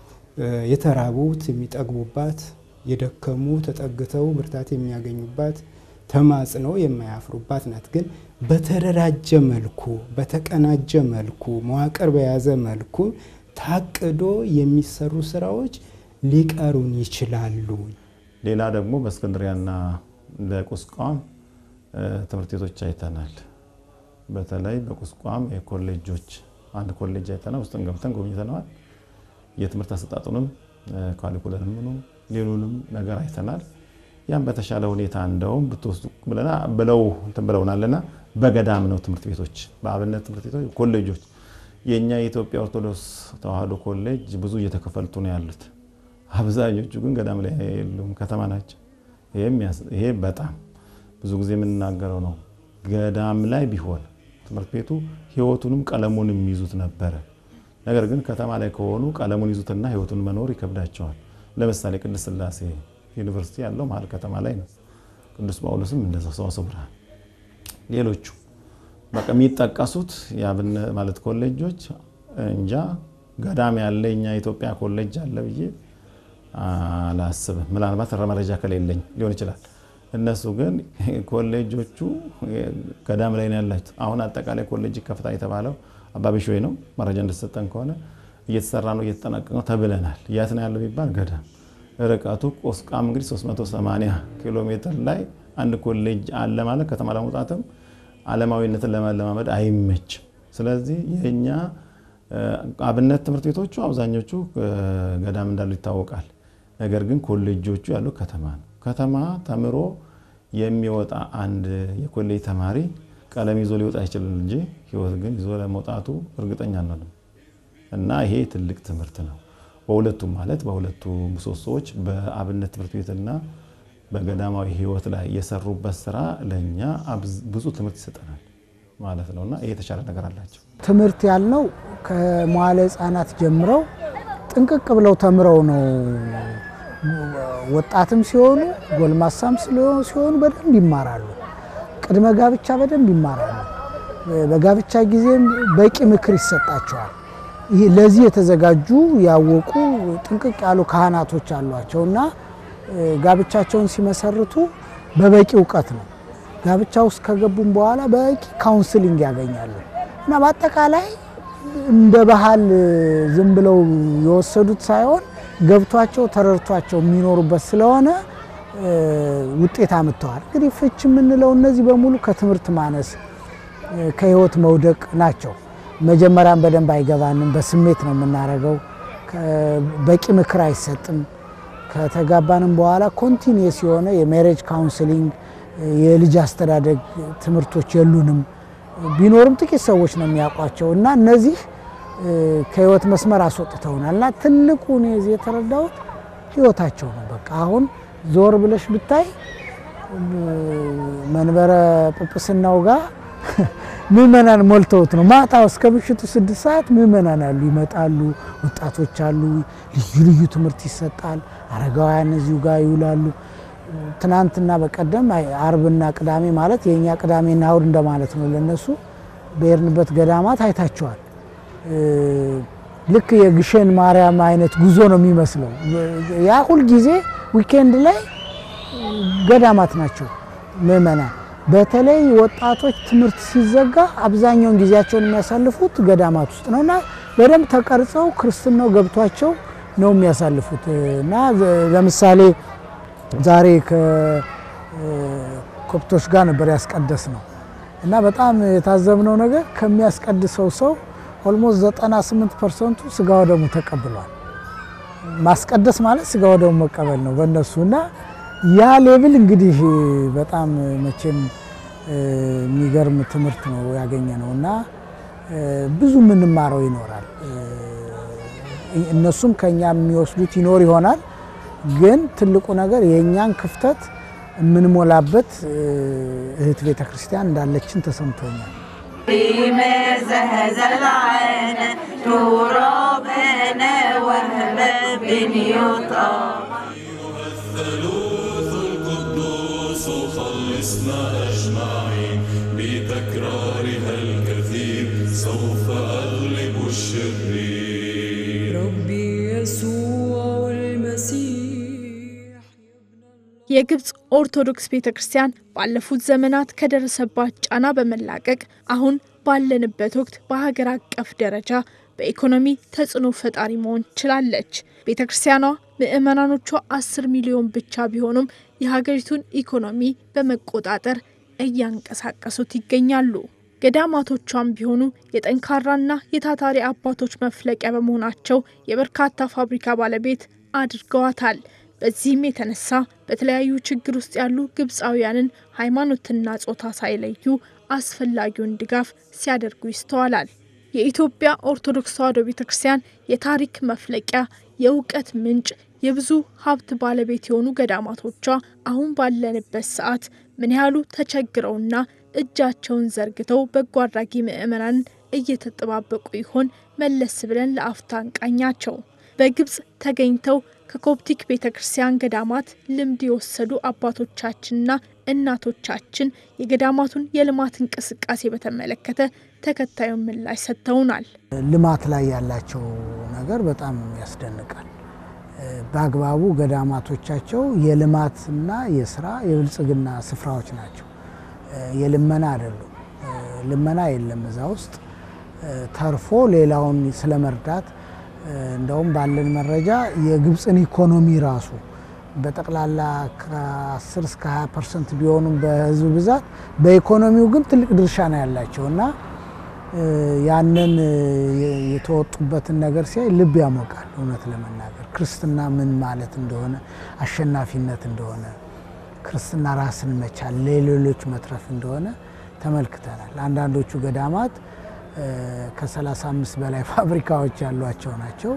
የተራቡት የሚጠግቡባት፣ የደከሙ ተጠግተው ብርታት የሚያገኙባት፣ ተማጽነው የማያፍሩባት ናት። ግን በተደራጀ መልኩ በተቀናጀ መልኩ መዋቅር በያዘ መልኩ ታቅዶ የሚሰሩ ስራዎች ሊቀሩን ይችላሉ። ሌላ ደግሞ በእስክንድሪያና በቁስቋም ትምህርት ቤቶች አይተናል። በተለይ በቁስቋም የኮሌጆች አንድ ኮሌጅ አይተናል። ውስጥን ገብተን ጎብኝተነዋል። የትምህርት አሰጣጡንም ካሊኩለምንም ሌሉንም ነገር አይተናል። ያም በተሻለ ሁኔታ እንደውም ብትወስዱ ብለና ብለው እንትን ብለውናልና በገዳም ነው ትምህርት ቤቶች በአብነት ትምህርት ቤቶች ኮሌጆች የእኛ የኢትዮጵያ ኦርቶዶክስ ተዋሕዶ ኮሌጅ ብዙ እየተከፈልቱ ነው ያሉት። አብዛኞቹ ግን ገዳም ላይ የሉም፣ ከተማ ናቸው። ይሄ በጣም ብዙ ጊዜ የምንናገረው ነው። ገዳም ላይ ቢሆን ትምህርት ቤቱ ሕይወቱንም ቀለሙንም ይዙት ነበረ። ነገር ግን ከተማ ላይ ከሆኑ ቀለሙን ይዙትና ሕይወቱን መኖር ይከብዳቸዋል። ለምሳሌ ቅድስት ሥላሴ ዩኒቨርሲቲ ያለው መሀል ከተማ ላይ ነው። ቅዱስ ጳውሎስም እንደዛ ሰዋስወ ብርሃን፣ ሌሎቹ በቃ የሚጠቀሱት የአብነት ማለት ኮሌጆች እንጃ ገዳም ያለ እኛ ኢትዮጵያ ኮሌጅ አለ ብዬ አላስብም። ምናልባት መረጃ ከሌለኝ ሊሆን ይችላል። እነሱ ግን ኮሌጆቹ ገዳም ላይ ነው ያላቸው። አሁን አጠቃላይ ኮሌጅ ከፍታ የተባለው አባቢሾይ ነው። መረጃ እንደተሰጠን ከሆነ እየተሰራ ነው እየተጠናቀቀ ነው ተብለናል። የት ነው ያለው ቢባል ገዳም። ርቀቱ ቆስቋም እንግዲህ 380 ኪሎ ሜትር ላይ አንድ ኮሌጅ አለ ማለት ከተማ ለመውጣትም ዓለማዊነትን ለመለማመድ አይመችም። ስለዚህ የእኛ አብነት ትምህርት ቤቶቹ አብዛኞቹ ገዳም እንዳሉ ይታወቃል። ነገር ግን ኮሌጆቹ ያሉ ከተማ ነው። ከተማ ተምሮ የሚወጣ አንድ የኮሌጅ ተማሪ ቀለም ይዞ ሊወጣ ይችላል እንጂ ሕይወት ግን ይዞ ለመውጣቱ እርግጠኛ አንሆንም። እና ይሄ ትልቅ ትምህርት ነው። በሁለቱም ማለት በሁለቱ ምሰሶዎች በአብነት ትምህርት ቤትና በገዳማዊ ሕይወት ላይ የሰሩበት ስራ ለእኛ ብዙ ትምህርት ይሰጠናል ማለት ነው እና ይሄ የተሻለ ነገር አላቸው። ትምህርት ያልነው ከመዋለ ሕፃናት ጀምረው ጥንቅቅ ብለው ተምረው ነው ወጣትም ሲሆኑ ጎልማሳም ሲሆኑ በደንብ ይማራሉ። ቅድመ ጋብቻ በደንብ ይማራሉ። በጋብቻ ጊዜም በቂ ምክር ይሰጣቸዋል። ይሄ ለዚህ የተዘጋጁ ያወቁ ጥንቅቅ ያሉ ካህናቶች አሏቸው እና ጋብቻቸውን ሲመሰርቱ በበቂ እውቀት ነው። ጋብቻ ውስጥ ከገቡም በኋላ በቂ ካውንስሊንግ ያገኛሉ እና በአጠቃላይ እንደ ባህል ዝም ብለው የወሰዱት ሳይሆን ገብቷቸው ተረድቷቸው የሚኖሩበት ስለሆነ ውጤት አምጥተዋል። እንግዲህ ፍች የምንለው እነዚህ በሙሉ ከትምህርት ማነስ ከህይወት መውደቅ ናቸው። መጀመሪያም በደንብ አይገባንም፣ በስሜት ነው የምናደርገው። በቂ ምክር አይሰጥም። ከተጋባንም በኋላ ኮንቲኒየስ የሆነ የሜሬጅ ካውንስሊንግ የልጅ አስተዳደግ ትምህርቶች የሉንም። ቢኖርም ጥቂት ሰዎች ነው የሚያውቋቸው እና እነዚህ ከህይወት መስመር አስወጥተውናል እና ትልቁ እኔ እዚህ የተረዳሁት ህይወታቸው ነው። በቃ አሁን ዞር ብለሽ ብታይ መንበረ ጵጵስናው ጋር ምእመናን ሞልተውት ነው። ማታ እስከ ምሽቱ ስድስት ሰዓት ምእመናን አሉ፣ ይመጣሉ፣ ወጣቶች አሉ፣ ልዩ ልዩ ትምህርት ይሰጣል። አረጋውያን እዚሁ ጋር ይውላሉ። ትናንትና በቀደም አርብና ቅዳሜ ማለት የእኛ ቅዳሜና እሁድ እንደማለት ነው ለነሱ። በሄድንበት ገዳማት አይታቸዋል። ልክ የግሸን ማርያም አይነት ጉዞ ነው የሚመስለው። ያ ሁልጊዜ ዊኬንድ ላይ ገዳማት ናቸው ምእመናን። በተለይ ወጣቶች ትምህርት ሲዘጋ አብዛኛውን ጊዜያቸውን የሚያሳልፉት ገዳማት ውስጥ ነው እና በደንብ ተቀርጸው ክርስትናው ገብቷቸው ነው የሚያሳልፉት እና ለምሳሌ ዛሬ ከኮፕቶች ጋር ነበር ያስቀደስ ነው እና በጣም የታዘብነው ነገር ከሚያስቀድሰው ሰው ኦልሞስት 98 ፐርሰንቱ ስጋ ወደሙ ተቀብሏል። ማስቀደስ ማለት ስጋ ወደሙ መቀበል ነው በእነሱ እና ያ ሌብል እንግዲህ በጣም መቼም የሚገርም ትምህርት ነው ያገኘ ነው እና ብዙ የምንማረው ይኖራል። እነሱም ከኛ የሚወስዱት ይኖር ይሆናል። ግን ትልቁ ነገር የእኛን ክፍተት የምንሞላበት እህት ቤተ ክርስቲያን እንዳለችን ተሰምቶኛል። الثالوث القدوس خلصنا أجمعين بتكرارها الكثير سوف أغلب الشرير ربي يسوع المسيح የግብፅ ኦርቶዶክስ ቤተ ክርስቲያን ባለፉት ዘመናት ከደረሰባት ጫና በመላቀቅ አሁን ባለንበት ወቅት በሀገር አቀፍ ደረጃ በኢኮኖሚ ተጽዕኖ ፈጣሪ መሆን ችላለች። ቤተ ክርስቲያኗ ምዕመናኖቿ አስር ሚሊዮን ብቻ ቢሆኑም የሀገሪቱን ኢኮኖሚ በመቆጣጠር እያንቀሳቀሱት ይገኛሉ። ገዳማቶቿም ቢሆኑ የጠንካራና የታታሪ አባቶች መፍለቂያ በመሆናቸው የበርካታ ፋብሪካ ባለቤት አድርገዋታል። በዚህም የተነሳ በተለያዩ ችግር ውስጥ ያሉ ግብፃውያንን ሃይማኖትና ጾታ ሳይለዩ አስፈላጊውን ድጋፍ ሲያደርጉ ይስተዋላል። የኢትዮጵያ ኦርቶዶክስ ተዋሕዶ ቤተ ክርስቲያን የታሪክ መፍለቂያ፣ የእውቀት ምንጭ፣ የብዙ ሀብት ባለቤት የሆኑ ገዳማቶቿ አሁን ባለንበት ሰዓት ምን ያህሉ ተቸግረውና እጃቸውን ዘርግተው በጎ አድራጊ ምዕመናንን እየተጠባበቁ ይሆን? መለስ ብለን ለአፍታ እንቃኛቸው። በግብፅ ተገኝተው ከኮፕቲክ ቤተ ክርስቲያን ገዳማት ልምድ የወሰዱ አባቶቻችንና እናቶቻችን የገዳማቱን የልማት እንቅስቃሴ በተመለከተ ተከታዩን ምላሽ ሰጥተውናል። ልማት ላይ ያላቸው ነገር በጣም ያስደንቃል። በአግባቡ ገዳማቶቻቸው የልማትና የስራ የብልጽግና ስፍራዎች ናቸው። የልመና አይደሉም። ልመና የለም እዛ ውስጥ ተርፎ ሌላውን ስለመርዳት እንደውም ባለን መረጃ የግብፅን ኢኮኖሚ ራሱ በጠቅላላ ከ10 እስከ 20 ፐርሰንት ቢሆኑም በህዝብ ብዛት በኢኮኖሚው ግን ትልቅ ድርሻ ነው ያላቸው እና ያንን የተወጡበትን ነገር ሲያይ ልብ ያሞቃል። እውነት ለመናገር ክርስትና ምን ማለት እንደሆነ፣ አሸናፊነት እንደሆነ፣ ክርስትና ራስን መቻል ለሌሎች መትረፍ እንደሆነ ተመልክተናል። አንዳንዶቹ ገዳማት ከ35 በላይ ፋብሪካዎች ያሏቸው ናቸው።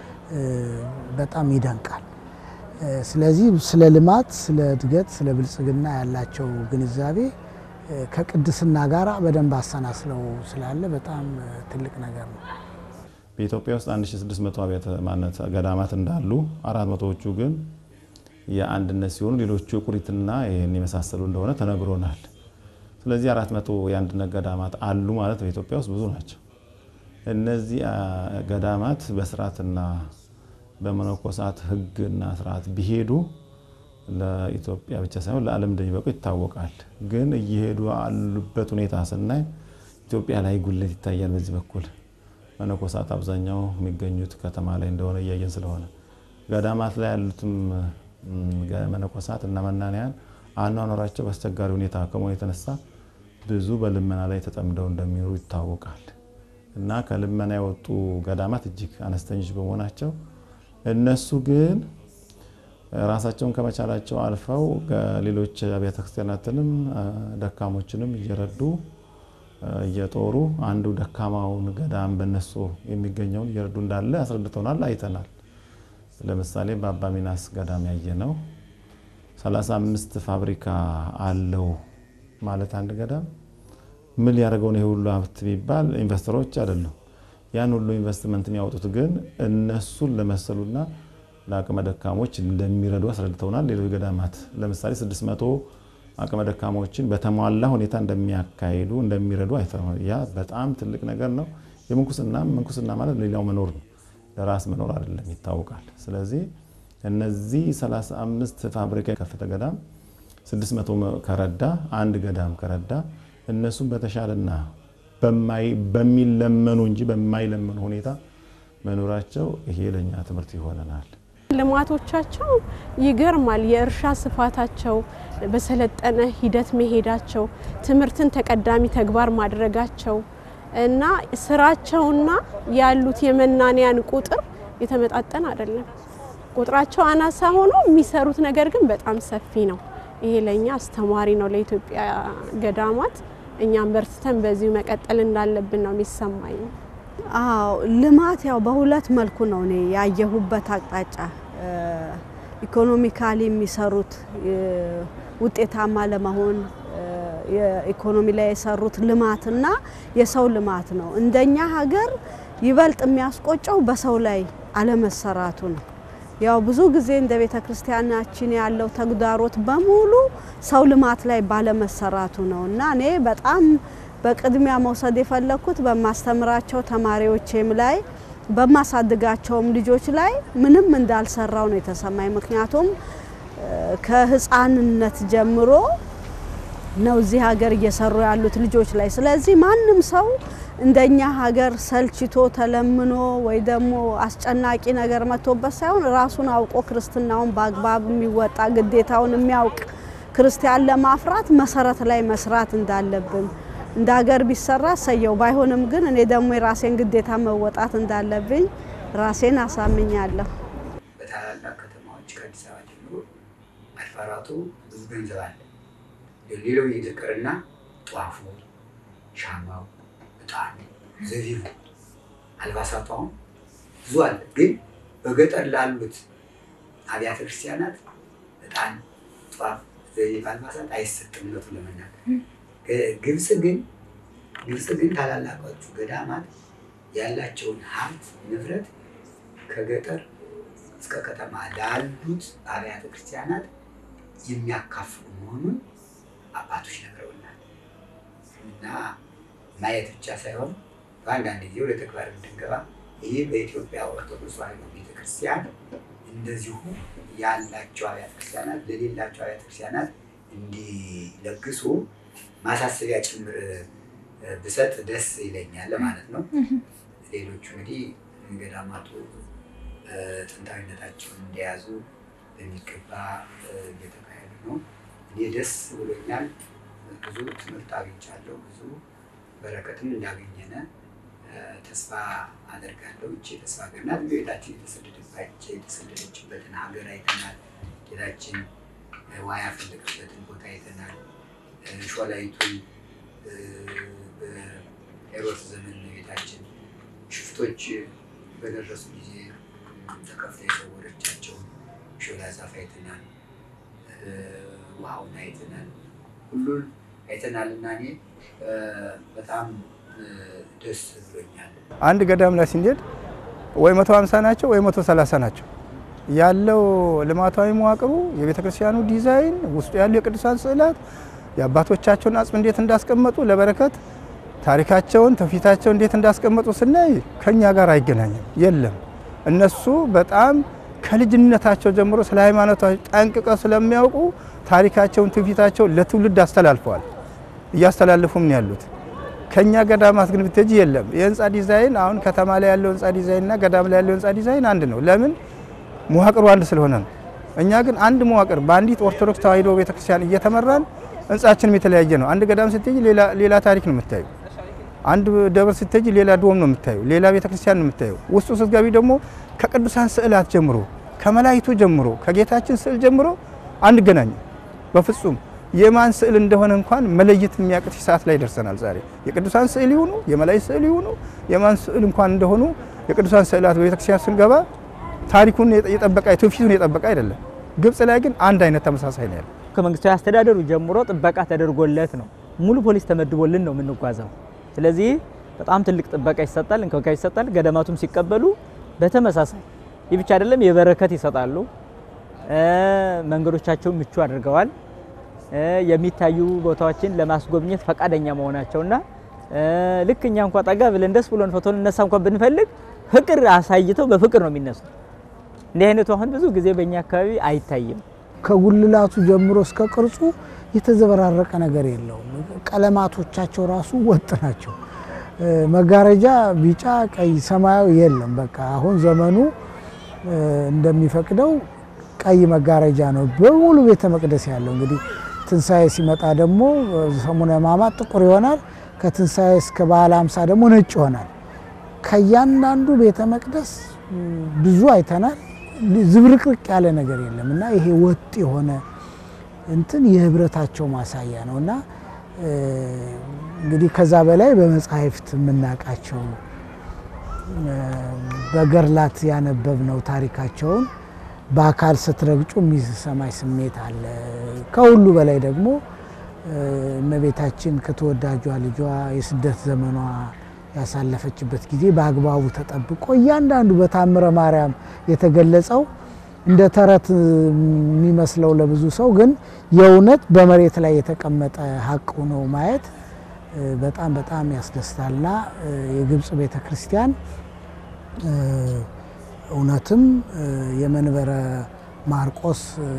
በጣም ይደንቃል። ስለዚህ ስለ ልማት፣ ስለ እድገት፣ ስለ ብልጽግና ያላቸው ግንዛቤ ከቅድስና ጋር በደንብ አሰናስለው ስላለ በጣም ትልቅ ነገር ነው። በኢትዮጵያ ውስጥ 1600 አብያተ ማነት ገዳማት እንዳሉ አራት መቶዎቹ ግን የአንድነት ሲሆኑ ሌሎቹ የቁሪትና ይህን የመሳሰሉ እንደሆነ ተነግሮናል። ስለዚህ አራት መቶ የአንድነት ገዳማት አሉ ማለት በኢትዮጵያ ውስጥ ብዙ ናቸው። እነዚህ ገዳማት በስርዓትና በመነኮሳት ሕግና ስርዓት ቢሄዱ ለኢትዮጵያ ብቻ ሳይሆን ለዓለም እንደሚበቁ ይታወቃል። ግን እየሄዱ ያሉበት ሁኔታ ስናይ ኢትዮጵያ ላይ ጉለት ይታያል። በዚህ በኩል መነኮሳት አብዛኛው የሚገኙት ከተማ ላይ እንደሆነ እያየን ስለሆነ ገዳማት ላይ ያሉትም መነኮሳት እና መናንያን አኗኗራቸው በአስቸጋሪ ሁኔታ ከመሆኑ የተነሳ ብዙ በልመና ላይ ተጠምደው እንደሚኖሩ ይታወቃል። እና ከልመና የወጡ ገዳማት እጅግ አነስተኞች በመሆናቸው እነሱ ግን ራሳቸውን ከመቻላቸው አልፈው ሌሎች አብያተ ክርስቲያናትንም ደካሞችንም እየረዱ እየጦሩ አንዱ ደካማውን ገዳም በነሱ የሚገኘውን እየረዱ እንዳለ አስረድተውናል፣ አይተናል። ለምሳሌ በአባ ሚናስ ገዳም ያየ ነው 35 ፋብሪካ አለው ማለት አንድ ገዳም ምን ሊያደርገውን ይህ ሁሉ ሀብት ቢባል ኢንቨስተሮች አይደሉም። ያን ሁሉ ኢንቨስትመንት የሚያወጡት ግን እነሱን ለመሰሉና ለአቅመ ደካሞች እንደሚረዱ አስረድተውናል። ሌሎች ገዳማት ለምሳሌ 600 አቅመ ደካሞችን በተሟላ ሁኔታ እንደሚያካሂዱ እንደሚረዱ አይተናል። ያ በጣም ትልቅ ነገር ነው። የምንኩስና ምንኩስና ማለት ሌላው መኖር ነው፣ ለራስ መኖር አይደለም፣ ይታወቃል። ስለዚህ እነዚህ 35 ፋብሪካ የከፈተ ገዳም 600 ከረዳ አንድ ገዳም ከረዳ እነሱም በተሻለና በሚለመኑ እንጂ በማይለመኑ ሁኔታ መኖራቸው ይሄ ለእኛ ትምህርት ይሆነናል። ልማቶቻቸው ይገርማል። የእርሻ ስፋታቸው፣ በሰለጠነ ሂደት መሄዳቸው፣ ትምህርትን ተቀዳሚ ተግባር ማድረጋቸው እና ስራቸውና ያሉት የመናንያን ቁጥር የተመጣጠን አይደለም። ቁጥራቸው አናሳ ሆኖ የሚሰሩት ነገር ግን በጣም ሰፊ ነው። ይሄ ለእኛ አስተማሪ ነው ለኢትዮጵያ ገዳማት። እኛም በርትተን በዚሁ መቀጠል እንዳለብን ነው የሚሰማኝ። አዎ ልማት ያው በሁለት መልኩ ነው እኔ ያየሁበት አቅጣጫ። ኢኮኖሚካሊ የሚሰሩት ውጤታማ ለመሆን የኢኮኖሚ ላይ የሰሩት ልማትና የሰው ልማት ነው። እንደኛ ሀገር ይበልጥ የሚያስቆጨው በሰው ላይ አለመሰራቱ ነው። ያው ብዙ ጊዜ እንደ ቤተ ክርስቲያናችን ያለው ተግዳሮት በሙሉ ሰው ልማት ላይ ባለመሰራቱ ነው እና እኔ በጣም በቅድሚያ መውሰድ የፈለግኩት በማስተምራቸው ተማሪዎቼም ላይ በማሳድጋቸውም ልጆች ላይ ምንም እንዳልሰራው ነው የተሰማኝ። ምክንያቱም ከህፃንነት ጀምሮ ነው እዚህ ሀገር እየሰሩ ያሉት ልጆች ላይ። ስለዚህ ማንም ሰው እንደኛ ሀገር ሰልችቶ ተለምኖ ወይ ደግሞ አስጨናቂ ነገር መጥቶበት ሳይሆን ራሱን አውቆ ክርስትናውን በአግባብ የሚወጣ ግዴታውን የሚያውቅ ክርስቲያን ለማፍራት መሰረት ላይ መስራት እንዳለብን እንደ ሀገር ቢሰራ ሰየው፣ ባይሆንም ግን እኔ ደግሞ የራሴን ግዴታ መወጣት እንዳለብኝ ራሴን አሳምኛለሁ። በታላላቅ ከተማዎች ከአዲስ አበባ ጀምሮ አድባራቱ ብዙ ገንዘብ አለ። ሌላው ይቅርና ጧፉ፣ ሻማው፣ እጣን፣ ዘቢቡ፣ አልባሳቱ አሁን ብዙ አለ። ግን በገጠር ላሉት አብያተ ክርስቲያናት እጣን፣ ጧፍ፣ ዘቢብ፣ አልባሳት አይሰጥም እውነቱን ለመናገር ግብጽ ግን ግብጽ ግን ታላላቆቹ ገዳማት ያላቸውን ሀብት ንብረት ከገጠር እስከ ከተማ ላሉት አብያተ ክርስቲያናት የሚያካፍሉ መሆኑን አባቶች ነግረውናል። እና ማየት ብቻ ሳይሆን በአንዳንድ ጊዜ ወደ ተግባር እንድንገባ ይህ በኢትዮጵያ ኦርቶዶክስ ተዋሕዶ ቤተክርስቲያን እንደዚሁ ያላቸው አብያተ ክርስቲያናት ለሌላቸው አብያተ ክርስቲያናት እንዲለግሱ ማሳሰቢያ ጭምር ብሰጥ ደስ ይለኛል ማለት ነው። ሌሎቹ እንግዲህ ገዳማቱ ጥንታዊነታቸውን እንደያዙ በሚገባ እየተካሄዱ ነው። እኔ ደስ ብሎኛል። ብዙ ትምህርት አግኝቻለሁ። ብዙ በረከትም እንዳገኘነ ተስፋ አደርጋለሁ። እቺ የተስፋ ሀገር ናት። ቤታችን የተሰደደችበትን ሀገር አይተናል። ጌታችን ውሃ ያፈለቀበትን ቦታ አይተናል። ሾላይቱን በሄሮድስ ዘመን ቤታችን ሽፍቶች በደረሱ ጊዜ ተከፍታ የሰወረቻቸውን ሾላ ዛፍ አይተናል። ውሃውን አይተናል። ሁሉን አይተናል እና እኔ በጣም ደስ ብሎኛል። አንድ ገዳም ላይ ስንሄድ ወይ መቶ ሀምሳ ናቸው ወይ መቶ ሰላሳ ናቸው ያለው ልማታዊ መዋቅሩ የቤተ ክርስቲያኑ ዲዛይን ውስጡ ያሉ የቅዱሳን ስዕላት የአባቶቻቸውን አጽም እንዴት እንዳስቀመጡ ለበረከት ታሪካቸውን ትውፊታቸው እንዴት እንዳስቀመጡ ስናይ ከኛ ጋር አይገናኝም። የለም እነሱ በጣም ከልጅነታቸው ጀምሮ ስለ ሃይማኖታቸው ጠንቅቀው ስለሚያውቁ ታሪካቸውን ትውፊታቸውን ለትውልድ አስተላልፈዋል፣ እያስተላለፉም ነው ያሉት። ከኛ ገዳማት ግን ብትሄጂ የለም። የህንፃ ዲዛይን አሁን ከተማ ላይ ያለው ህንፃ ዲዛይን እና ገዳም ላይ ያለው ህንፃ ዲዛይን አንድ ነው። ለምን? መዋቅሩ አንድ ስለሆነ ነው። እኛ ግን አንድ መዋቅር በአንዲት ኦርቶዶክስ ተዋሕዶ ቤተክርስቲያን እየተመራን ህንፃችንም የተለያየ ነው። አንድ ገዳም ስትሄጂ ሌላ ታሪክ ነው የምታዩ። አንድ ደብር ስትሄጂ ሌላ ዶም ነው የምታዩ፣ ሌላ ቤተክርስቲያን ነው የምታዩ። ውስጡ ስትገቢ ደግሞ ከቅዱሳን ስዕላት ጀምሮ ከመላይቱ ጀምሮ ከጌታችን ስዕል ጀምሮ አንገናኝም በፍጹም የማን ስዕል እንደሆነ እንኳን መለየት የሚያቅት ሰዓት ላይ ደርሰናል። ዛሬ የቅዱሳን ስዕል ይሁኑ የመላእክት ስዕል ይሁኑ የማን ስዕል እንኳን እንደሆኑ የቅዱሳን ስዕላት በቤተክርስቲያን ስንገባ ታሪኩን የጠበቀ ትውፊቱን የጠበቀ አይደለም። ግብጽ ላይ ግን አንድ አይነት ተመሳሳይ ነው ያለው። ከመንግስታዊ አስተዳደሩ ጀምሮ ጥበቃ ተደርጎለት ነው ሙሉ ፖሊስ ተመድቦልን ነው የምንጓዘው። ስለዚህ በጣም ትልቅ ጥበቃ ይሰጣል፣ እንክብካቤ ይሰጣል። ገዳማቱም ሲቀበሉ በተመሳሳይ ይህ ብቻ አይደለም፣ የበረከት ይሰጣሉ። መንገዶቻቸውን ምቹ አድርገዋል። የሚታዩ ቦታዎችን ለማስጎብኘት ፈቃደኛ መሆናቸውና ልክ እኛ እንኳ ጠጋ ብለን ደስ ብሎን ፎቶ ልነሳ እንኳን ብንፈልግ ፍቅር አሳይተው በፍቅር ነው የሚነሱ። እንዲህ አይነቱ አሁን ብዙ ጊዜ በእኛ አካባቢ አይታይም። ከጉልላቱ ጀምሮ እስከ ቅርጹ የተዘበራረቀ ነገር የለውም። ቀለማቶቻቸው ራሱ ወጥ ናቸው። መጋረጃ ቢጫ፣ ቀይ፣ ሰማያዊ የለም። በቃ አሁን ዘመኑ እንደሚፈቅደው ቀይ መጋረጃ ነው በሙሉ ቤተ መቅደስ ያለው። እንግዲህ ትንሣኤ ሲመጣ ደግሞ ሰሙነ ሕማማት ጥቁር ይሆናል። ከትንሣኤ እስከ በዓለ ሃምሳ ደግሞ ነጭ ይሆናል። ከእያንዳንዱ ቤተ መቅደስ ብዙ አይተናል። ዝብርቅርቅ ያለ ነገር የለም እና ይሄ ወጥ የሆነ እንትን የህብረታቸው ማሳያ ነው እና እንግዲህ ከዛ በላይ በመጻሕፍት የምናውቃቸው በገድላት ያነበብነው ታሪካቸውን በአካል ስትረግጩ የሚሰማኝ ስሜት አለ። ከሁሉ በላይ ደግሞ እመቤታችን ከተወዳጇ ልጇ የስደት ዘመኗ ያሳለፈችበት ጊዜ በአግባቡ ተጠብቆ እያንዳንዱ በታምረ ማርያም የተገለጸው እንደ ተረት የሚመስለው ለብዙ ሰው ግን የእውነት በመሬት ላይ የተቀመጠ ሀቅ ሆኖ ማየት በጣም በጣም ያስደስታልና የግብፅ ቤተ ክርስቲያን እውነትም የመንበረ ማርቆስ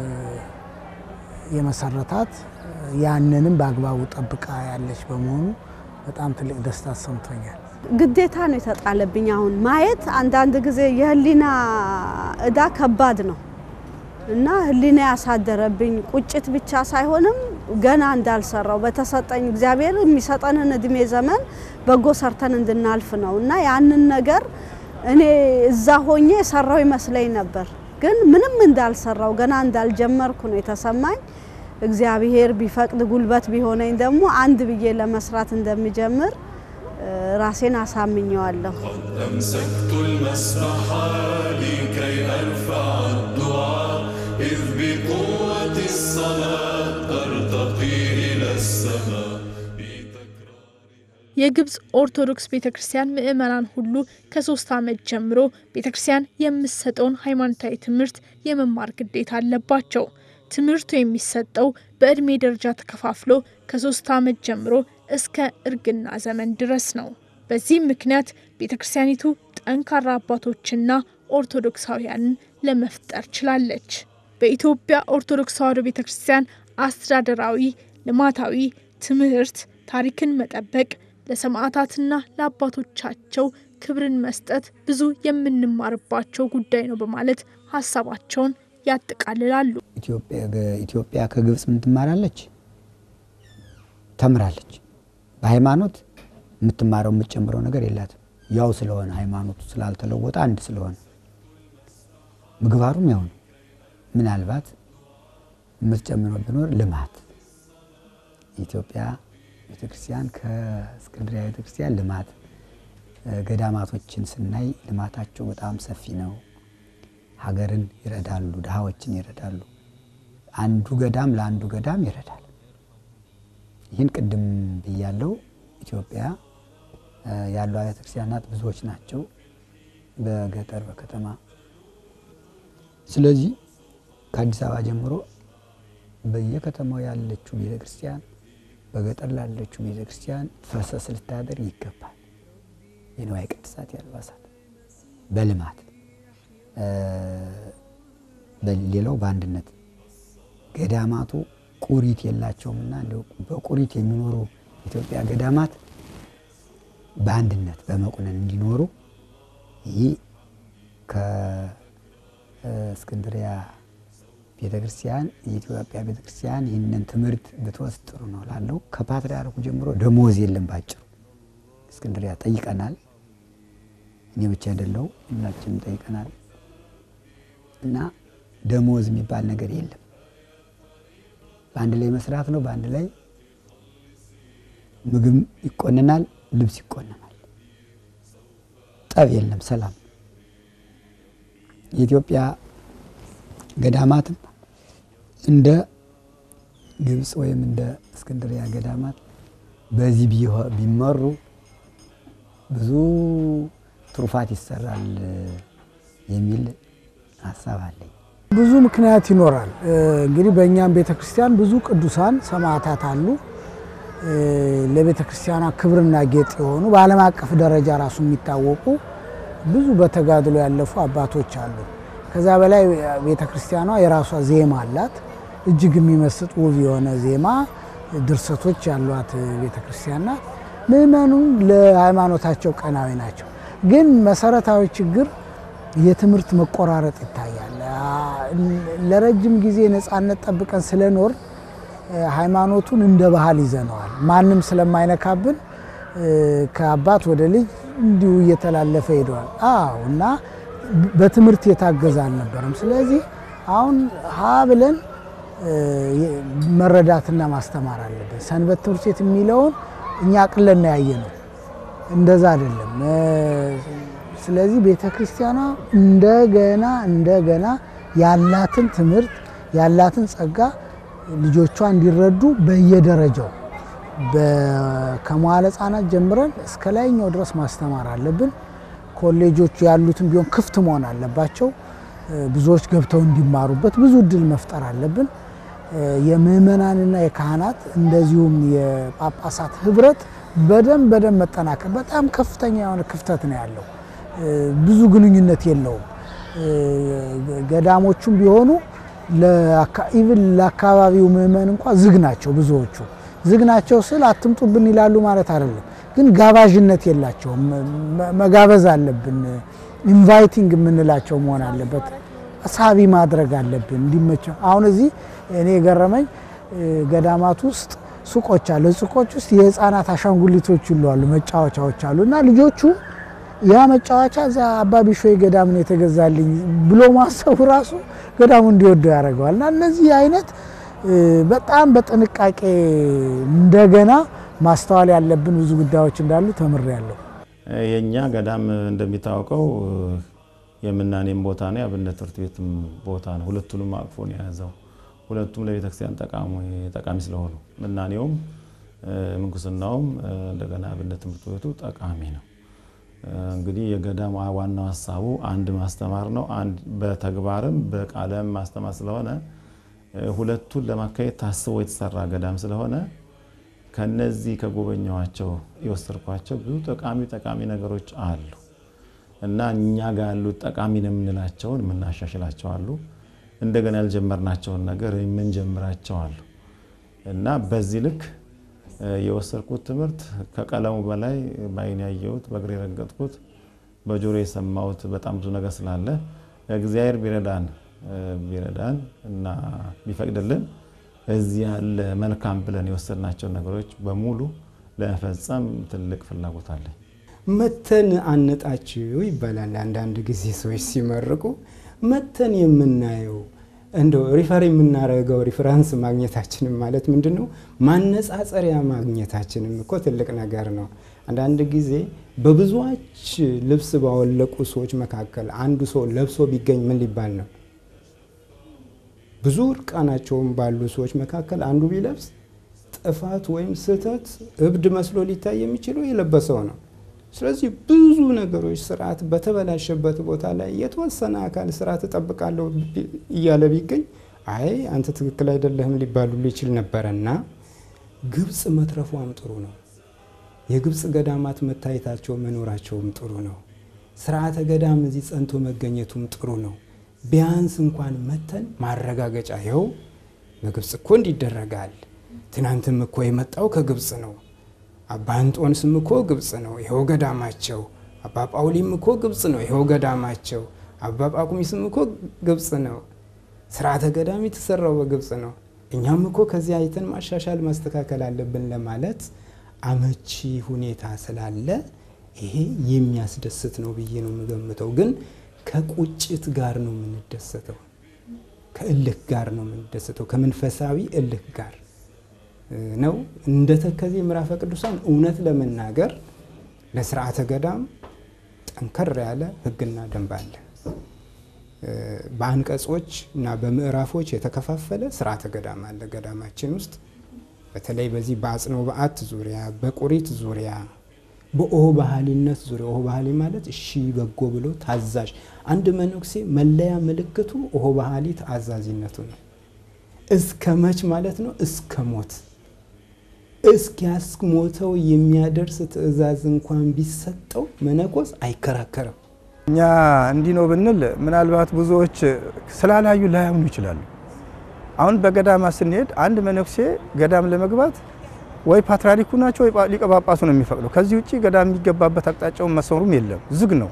የመሰረታት ያንንም በአግባቡ ጠብቃ ያለች በመሆኑ በጣም ትልቅ ደስታ ሰምቶኛል። ግዴታ ነው የተጣለብኝ። አሁን ማየት አንዳንድ ጊዜ የህሊና እዳ ከባድ ነው እና ህሊና ያሳደረብኝ ቁጭት ብቻ ሳይሆንም ገና እንዳልሰራው በተሰጠኝ እግዚአብሔር የሚሰጠንን እድሜ ዘመን በጎ ሰርተን እንድናልፍ ነው እና ያንን ነገር እኔ እዛ ሆኜ የሰራው ይመስለኝ ነበር፣ ግን ምንም እንዳልሰራው ገና እንዳልጀመርኩ ነው የተሰማኝ። እግዚአብሔር ቢፈቅድ ጉልበት ቢሆነኝ ደግሞ አንድ ብዬ ለመስራት እንደሚጀምር ራሴን አሳምኘዋለሁ። أمسكت المسبح لكي أرفع الدعاء إذ بقوة الصلاة أرتقي إلى السماء የግብፅ ኦርቶዶክስ ቤተ ክርስቲያን ምእመናን ሁሉ ከሶስት ዓመት ጀምሮ ቤተ ክርስቲያን የምትሰጠውን ሃይማኖታዊ ትምህርት የመማር ግዴታ አለባቸው። ትምህርቱ የሚሰጠው በእድሜ ደረጃ ተከፋፍሎ ከሶስት ዓመት ጀምሮ እስከ እርግና ዘመን ድረስ ነው። በዚህም ምክንያት ቤተ ክርስቲያኒቱ ጠንካራ አባቶችና ኦርቶዶክሳውያንን ለመፍጠር ችላለች። በኢትዮጵያ ኦርቶዶክስ ተዋሕዶ ቤተ ክርስቲያን አስተዳደራዊ፣ ልማታዊ፣ ትምህርት፣ ታሪክን መጠበቅ፣ ለሰማዕታትና ለአባቶቻቸው ክብርን መስጠት ብዙ የምንማርባቸው ጉዳይ ነው በማለት ሀሳባቸውን ያጠቃልላሉ። ኢትዮጵያ ከግብፅ ምን ትማራለች? ተምራለች። በሃይማኖት የምትማረው የምትጨምረው ነገር የላትም። ያው ስለሆነ ሃይማኖቱ ስላልተለወጠ አንድ ስለሆነ ምግባሩም ያው ነው። ምናልባት የምትጨምረው ቢኖር ልማት የኢትዮጵያ ቤተክርስቲያን ከእስክንድሪያ ቤተክርስቲያን ልማት ገዳማቶችን ስናይ ልማታቸው በጣም ሰፊ ነው። ሀገርን ይረዳሉ፣ ድሃዎችን ይረዳሉ። አንዱ ገዳም ለአንዱ ገዳም ይረዳል። ይህን ቅድም ብያለው። ኢትዮጵያ ያሉ አብያተ ክርስቲያናት ብዙዎች ናቸው፣ በገጠር በከተማ። ስለዚህ ከአዲስ አበባ ጀምሮ በየከተማው ያለችው ቤተ ክርስቲያን በገጠር ላለችው ቤተክርስቲያን ፈሰስ ልታደርግ ይገባል። የንዋየ ቅድሳት የአልባሳት በልማት ሌላው በአንድነት ገዳማቱ ቁሪት የላቸውምና እንደው በቁሪት የሚኖሩ ኢትዮጵያ ገዳማት በአንድነት በመቁነን እንዲኖሩ ይህ ከእስክንድሪያ ቤተክርስቲያን የኢትዮጵያ ቤተክርስቲያን ይህንን ትምህርት ብትወስድ ጥሩ ነው ላለው ከፓትርያርኩ ጀምሮ ደሞዝ የለም። ባጭሩ እስክንድሪያ ጠይቀናል። እኔ ብቻ አይደለው ሁላችንም ጠይቀናል። እና ደሞዝ የሚባል ነገር የለም። በአንድ ላይ መስራት ነው። በአንድ ላይ ምግብ ይቆነናል፣ ልብስ ይቆነናል። ጠብ የለም፣ ሰላም። የኢትዮጵያ ገዳማትም እንደ ግብፅ ወይም እንደ እስክንድሪያ ገዳማት በዚህ ቢመሩ ብዙ ትሩፋት ይሰራል የሚል ሀሳብ አለኝ። ብዙ ምክንያት ይኖራል። እንግዲህ በእኛም ቤተ ክርስቲያን ብዙ ቅዱሳን ሰማዕታት አሉ። ለቤተ ክርስቲያኗ ክብርና ጌጥ የሆኑ በዓለም አቀፍ ደረጃ ራሱ የሚታወቁ ብዙ በተጋድሎ ያለፉ አባቶች አሉ። ከዛ በላይ ቤተ ክርስቲያኗ የራሷ ዜማ አላት። እጅግ የሚመስጥ ውብ የሆነ ዜማ ድርሰቶች ያሏት ቤተ ክርስቲያን ናት። ምእመኑም ለሃይማኖታቸው ቀናዊ ናቸው። ግን መሰረታዊ ችግር የትምህርት መቆራረጥ ይታያል። ለረጅም ጊዜ ነፃነት ጠብቀን ስለኖር ሃይማኖቱን እንደ ባህል ይዘነዋል። ማንም ስለማይነካብን ከአባት ወደ ልጅ እንዲሁ እየተላለፈ ሄደዋል። አዎ እና በትምህርት የታገዘ አልነበረም። ስለዚህ አሁን ሀ ብለን መረዳትና ማስተማር አለብን። ሰንበት ትምህርት ቤት የሚለውን እኛ አቅለን ያየ ነው፣ እንደዛ አይደለም። ስለዚህ ቤተ ክርስቲያኗ እንደገና እንደገና ያላትን ትምህርት ያላትን ጸጋ ልጆቿ እንዲረዱ በየደረጃው ከመዋለ ሕፃናት ጀምረን እስከ ላይኛው ድረስ ማስተማር አለብን። ኮሌጆቹ ያሉትን ቢሆን ክፍት መሆን አለባቸው። ብዙዎች ገብተው እንዲማሩበት ብዙ እድል መፍጠር አለብን። የምእመናንና የካህናት እንደዚሁም የጳጳሳት ህብረት በደንብ በደንብ መጠናከር በጣም ከፍተኛ የሆነ ክፍተት ነው ያለው። ብዙ ግንኙነት የለውም። ገዳሞቹም ቢሆኑ ኢቭን ለአካባቢው ምእመን እንኳ ዝግ ናቸው። ብዙዎቹ ዝግ ናቸው ስል አትምጡብን ይላሉ ማለት አይደለም፣ ግን ጋባዥነት የላቸውም። መጋበዝ አለብን። ኢንቫይቲንግ የምንላቸው መሆን አለበት። ሳቢ ማድረግ አለብን እንዲመቸው። አሁን እዚህ እኔ የገረመኝ ገዳማት ውስጥ ሱቆች አሉ። ሱቆች ውስጥ የህፃናት አሻንጉሊቶች ሁሉ አሉ፣ መጫወቻዎች አሉ እና ልጆቹ ያ መጫወቻ እዛ አባ ቢሾይ ገዳም ነው የተገዛልኝ ብሎ ማሰቡ ራሱ ገዳሙ እንዲወደው ያደርገዋል። እና እነዚህ አይነት በጣም በጥንቃቄ እንደገና ማስተዋል ያለብን ብዙ ጉዳዮች እንዳሉ ተምሬያለሁ። የእኛ ገዳም እንደሚታወቀው የምናኔም ቦታ ነው፣ የአብነት ትምህርት ቤትም ቦታ ነው። ሁለቱንም አቅፎ ነው የያዘው። ሁለቱም ለቤተክርስቲያን ጠቃሚ ስለሆኑ ምናኔውም ምንኩስናውም እንደገና አብነት ትምህርት ቤቱ ጠቃሚ ነው። እንግዲህ የገዳም ዋናው ሀሳቡ አንድ ማስተማር ነው። አንድ በተግባርም በቃለም ማስተማር ስለሆነ ሁለቱን ለማካሄድ ታስቦ የተሰራ ገዳም ስለሆነ ከነዚህ ከጎበኘኋቸው የወሰድኳቸው ብዙ ጠቃሚ ጠቃሚ ነገሮች አሉ እና እኛ ጋር ያሉት ጠቃሚ ነው የምንላቸውን የምናሻሽላቸው አሉ። እንደገና ያልጀመርናቸውን ነገር የምንጀምራቸው አሉ እና በዚህ ልክ የወሰድኩት ትምህርት ከቀለሙ በላይ በዓይኔ ያየሁት በእግሬ የረገጥኩት በጆሮ የሰማሁት በጣም ብዙ ነገር ስላለ እግዚአብሔር ቢረዳን ቢረዳን እና ቢፈቅድልን እዚህ ያለ መልካም ብለን የወሰድናቸው ነገሮች በሙሉ ለመፈጸም ትልቅ ፍላጎት አለኝ። መተን አነጣችው ይባላል። አንዳንድ ጊዜ ሰዎች ሲመርቁ መተን የምናየው እንደው ሪፈር የምናደርገው ሪፈራንስ ማግኘታችንም ማለት ምንድን ነው? ማነጻጸሪያ ማግኘታችንም እኮ ትልቅ ነገር ነው። አንዳንድ ጊዜ በብዙዎች ልብስ ባወለቁ ሰዎች መካከል አንዱ ሰው ለብሶ ቢገኝ ምን ሊባል ነው? ብዙ እርቃናቸውን ባሉ ሰዎች መካከል አንዱ ቢለብስ ጥፋት ወይም ስህተት እብድ መስሎ ሊታይ የሚችለው የለበሰው ነው። ስለዚህ ብዙ ነገሮች ስርዓት በተበላሸበት ቦታ ላይ የተወሰነ አካል ስርዓት እጠብቃለሁ እያለ ቢገኝ አይ አንተ ትክክል አይደለህም ሊባሉ ይችል ነበረና ግብፅ መትረፏም ጥሩ ነው። የግብፅ ገዳማት መታየታቸው መኖራቸውም ጥሩ ነው። ስርዓተ ገዳም እዚህ ጸንቶ መገኘቱም ጥሩ ነው። ቢያንስ እንኳን መተን ማረጋገጫ ይኸው በግብፅ እኮ እንዲደረጋል። ትናንትም እኮ የመጣው ከግብፅ ነው። አባ እንጦንስም እኮ ግብፅ ነው፣ ይኸው ገዳማቸው። አባ ጳውሊም እኮ ግብፅ ነው፣ ይኸው ገዳማቸው። አባ ጳቁሚስም እኮ ግብፅ ነው። ስርዓተ ገዳም የተሰራው በግብፅ ነው። እኛም እኮ ከዚህ አይተን ማሻሻል ማስተካከል አለብን ለማለት አመቺ ሁኔታ ስላለ ይሄ የሚያስደስት ነው ብዬ ነው የምገምተው። ግን ከቁጭት ጋር ነው የምንደሰተው፣ ከእልህ ጋር ነው የምንደሰተው፣ ከመንፈሳዊ እልህ ጋር ነው። እንደ ተከዜ ምዕራፈ ቅዱሳን እውነት ለመናገር ለስርዓተ ገዳም ጠንከር ያለ ሕግና ደንብ አለ። በአንቀጾች እና በምዕራፎች የተከፋፈለ ስርዓተ ገዳም አለ ገዳማችን ውስጥ በተለይ በዚህ በአጽንኦ በዓት ዙሪያ በቁሪት ዙሪያ በኦሆ ባህሊነት ዙሪያ ኦሆ ባህሊ ማለት እሺ በጎ ብሎ ታዛዥ አንድ መነኩሴ መለያ ምልክቱ ኦሆ ባህሊ ተአዛዥነቱ ነው። እስከ መች ማለት ነው? እስከ ሞት እስኪያስሞተው የሚያደርስ ትእዛዝ እንኳን ቢሰጠው መነኮስ አይከራከርም። እኛ እንዲህ ነው ብንል ምናልባት ብዙዎች ስላላዩ ላያምኑ ይችላሉ። አሁን በገዳማ ስንሄድ አንድ መነኩሴ ገዳም ለመግባት ወይ ፓትርያርኩ ናቸው ወይ ሊቀ ጳጳሱ ነው የሚፈቅደው። ከዚህ ውጭ ገዳም የሚገባበት አቅጣጫውን መስመሩም የለም፣ ዝግ ነው።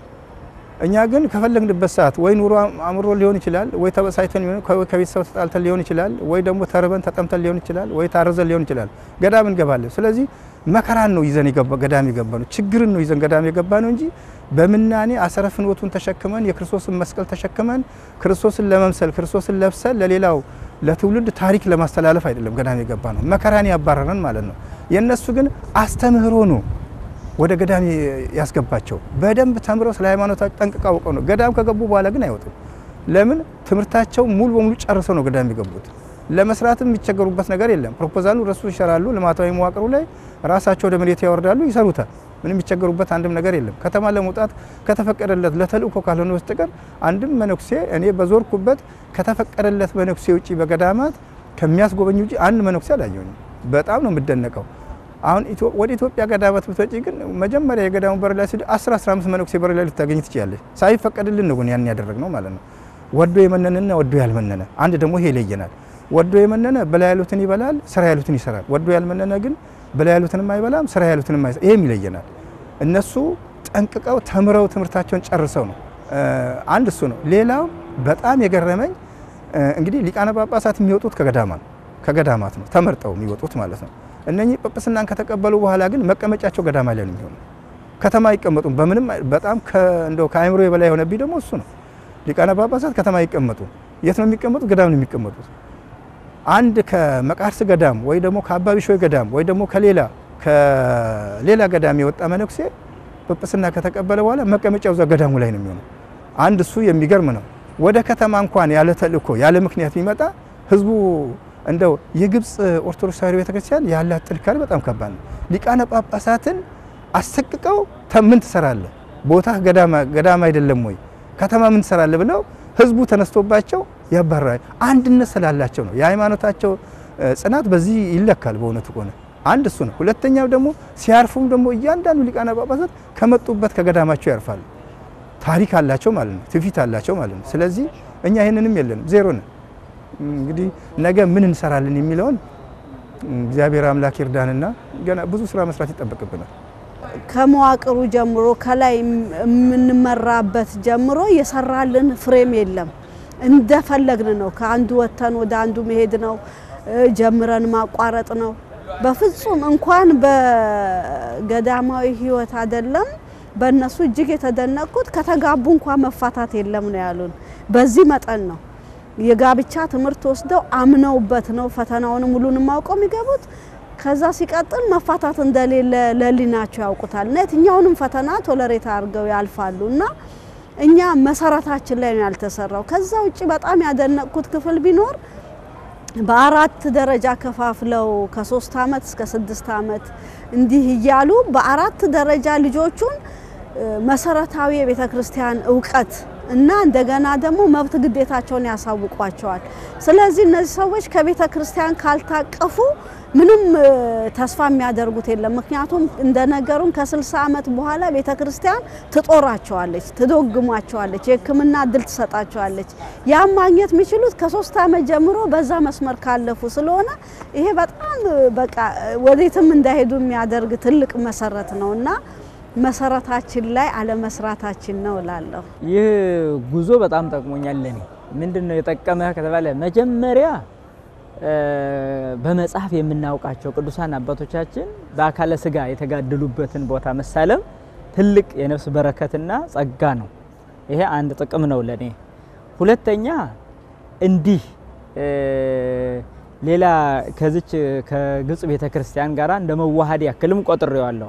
እኛ ግን ከፈለግንበት ሰዓት ወይ ኑሮ አምሮ ሊሆን ይችላል፣ ወይ ተበሳይተን ከቤተሰብ ተጣልተን ሊሆን ይችላል፣ ወይ ደግሞ ተርበን ተጠምተን ሊሆን ይችላል፣ ወይ ታርዘን ሊሆን ይችላል። ገዳም እንገባለን። ስለዚህ መከራን ነው ይዘን ገዳም የገባ ነው፣ ችግርን ነው ይዘን ገዳም የገባ ነው እንጂ በምናኔ አሰረ ፍኖቱን ተሸክመን የክርስቶስን መስቀል ተሸክመን ክርስቶስን ለመምሰል ክርስቶስን ለብሰን ለሌላው ለትውልድ ታሪክ ለማስተላለፍ አይደለም ገዳም የገባ ነው። መከራን ያባረረን ማለት ነው። የእነሱ ግን አስተምህሮ ነው ወደ ገዳም ያስገባቸው። በደንብ ተምረው ስለ ሃይማኖታቸው ጠንቅቀው አውቀው ነው። ገዳም ከገቡ በኋላ ግን አይወጡም። ለምን? ትምህርታቸው ሙሉ በሙሉ ጨርሰው ነው ገዳም የገቡት። ለመስራትም የሚቸገሩበት ነገር የለም። ፕሮፖዛሉ ረሱ ይሰራሉ። ልማታዊ መዋቅሩ ላይ ራሳቸው ወደ መሬት ያወርዳሉ፣ ይሰሩታል። ምንም የሚቸገሩበት አንድም ነገር የለም። ከተማ ለመውጣት ከተፈቀደለት ለተልእኮ ካልሆነ በስተቀር አንድም መነኩሴ እኔ በዞርኩበት ከተፈቀደለት መነኩሴ ውጭ በገዳማት ከሚያስጎበኝ ውጭ አንድ መነኩሴ አላየሁኝም። በጣም ነው የምደነቀው። አሁን ወደ ኢትዮጵያ ገዳማት ብትወጪ ግን መጀመሪያ የገዳሙ በር ላይ ሲል 10 15 መነኩሴ በር ላይ ልታገኝ ትችላለች። ሳይፈቀድልን ነው ያን ያደረግነው ማለት ነው። ወዶ የመነነና ወዶ ያልመነነ አንድ ደግሞ ይሄ ይለየናል። ወዶ የመነነ በላይ ያሉትን ይበላል፣ ስራ ያሉትን ይሰራል። ወዶ ያልመነነ ግን በላይ ያሉትንም አይበላም፣ ስራ ያሉትንም አይሰራም። ይሄም ይለየናል። እነሱ ጠንቅቀው ተምረው ትምህርታቸውን ጨርሰው ነው። አንድ እሱ ነው። ሌላው በጣም የገረመኝ እንግዲህ ሊቃነ ጳጳሳት የሚወጡት ከገዳማ ነው ከገዳማት ነው ተመርጠው የሚወጡት ማለት ነው። እነኚህ ጵጵስናን ከተቀበሉ በኋላ ግን መቀመጫቸው ገዳማ ላይ ነው የሚሆነው። ከተማ አይቀመጡም። በምንም በጣም እንደው ከአእምሮ የበላይ የሆነብኝ ደግሞ እሱ ነው። ሊቃነ ጳጳሳት ከተማ አይቀመጡ። የት ነው የሚቀመጡት? ገዳም ነው የሚቀመጡት። አንድ ከመቃርስ ገዳም ወይ ደግሞ ከአባ ቢሾይ ገዳም ወይ ደግሞ ከሌላ ከሌላ ገዳም የወጣ መነኩሴ ጵጵስና ከተቀበለ በኋላ መቀመጫው እዛ ገዳሙ ላይ ነው የሚሆነው። አንድ እሱ የሚገርም ነው። ወደ ከተማ እንኳን ያለ ተልእኮ ያለ ምክንያት ቢመጣ ህዝቡ እንደው የግብፅ ኦርቶዶክስ ተዋሕዶ ቤተክርስቲያን ያላት ጥንካሬ በጣም ከባድ ነው። ሊቃነ ጳጳሳትን አሰቅቀው ምን ትሰራለህ? ቦታ ገዳም አይደለም ወይ ከተማ ምን ትሰራለህ? ብለው ህዝቡ ተነስቶባቸው ያባራል። አንድነት ስላላቸው ነው። የሃይማኖታቸው ጽናት በዚህ ይለካል። በእውነቱ ከሆነ አንድ እሱ ነው። ሁለተኛው ደግሞ ሲያርፉም ደግሞ እያንዳንዱ ሊቃነ ጳጳሳት ከመጡበት ከገዳማቸው ያርፋሉ። ታሪክ አላቸው ማለት ነው። ትውፊት አላቸው ማለት ነው። ስለዚህ እኛ ይህንንም የለንም፣ ዜሮ ነን። እንግዲህ ነገ ምን እንሰራለን የሚለውን እግዚአብሔር አምላክ ይርዳንና ገና ብዙ ስራ መስራት ይጠበቅብናል። ከመዋቅሩ ጀምሮ ከላይ የምንመራበት ጀምሮ የሰራልን ፍሬም የለም። እንደፈለግን ነው። ከአንዱ ወጥተን ወደ አንዱ መሄድ ነው። ጀምረን ማቋረጥ ነው። በፍጹም እንኳን በገዳማዊ ሕይወት አይደለም በእነሱ እጅግ የተደነቅኩት ከተጋቡ እንኳን መፋታት የለም ነው ያሉን። በዚህ መጠን ነው የጋብቻ ትምህርት ወስደው አምነውበት ነው ፈተናውን ሙሉን ማውቀው የሚገቡት። ከዛ ሲቀጥል መፋታት እንደሌለ ለሊናቸው ያውቁታል እና የትኛውንም ፈተና ቶለሬት አድርገው ያልፋሉ እና እኛ መሰረታችን ላይ ነው ያልተሰራው። ከዛ ውጭ በጣም ያደነቅኩት ክፍል ቢኖር በአራት ደረጃ ከፋፍለው ከሶስት አመት እስከ ስድስት አመት እንዲህ እያሉ በአራት ደረጃ ልጆቹን መሰረታዊ የቤተ ክርስቲያን እውቀት እና እንደገና ደግሞ መብት ግዴታቸውን ያሳውቋቸዋል። ስለዚህ እነዚህ ሰዎች ከቤተ ክርስቲያን ካልታቀፉ ምንም ተስፋ የሚያደርጉት የለም። ምክንያቱም እንደነገሩን ከ60 ዓመት በኋላ ቤተ ክርስቲያን ትጦራቸዋለች፣ ትዶግሟቸዋለች፣ የሕክምና እድል ትሰጣቸዋለች። ያም ማግኘት የሚችሉት ከሶስት ዓመት ጀምሮ በዛ መስመር ካለፉ ስለሆነ ይሄ በጣም በቃ ወዴትም እንዳይሄዱ የሚያደርግ ትልቅ መሰረት ነው እና መሰረታችን ላይ አለመስራታችን ነው እላለሁ። ይህ ጉዞ በጣም ጠቅሞኛል ለኔ። ምንድን ነው የጠቀመህ ከተባለ መጀመሪያ በመጽሐፍ የምናውቃቸው ቅዱሳን አባቶቻችን በአካለ ስጋ የተጋደሉበትን ቦታ መሳለም ትልቅ የነፍስ በረከትና ጸጋ ነው። ይሄ አንድ ጥቅም ነው ለኔ። ሁለተኛ እንዲህ ሌላ ከዚች ከግብጽ ቤተ ክርስቲያን ጋር እንደ መዋሃድ ያክልም ቆጥሬዋለሁ።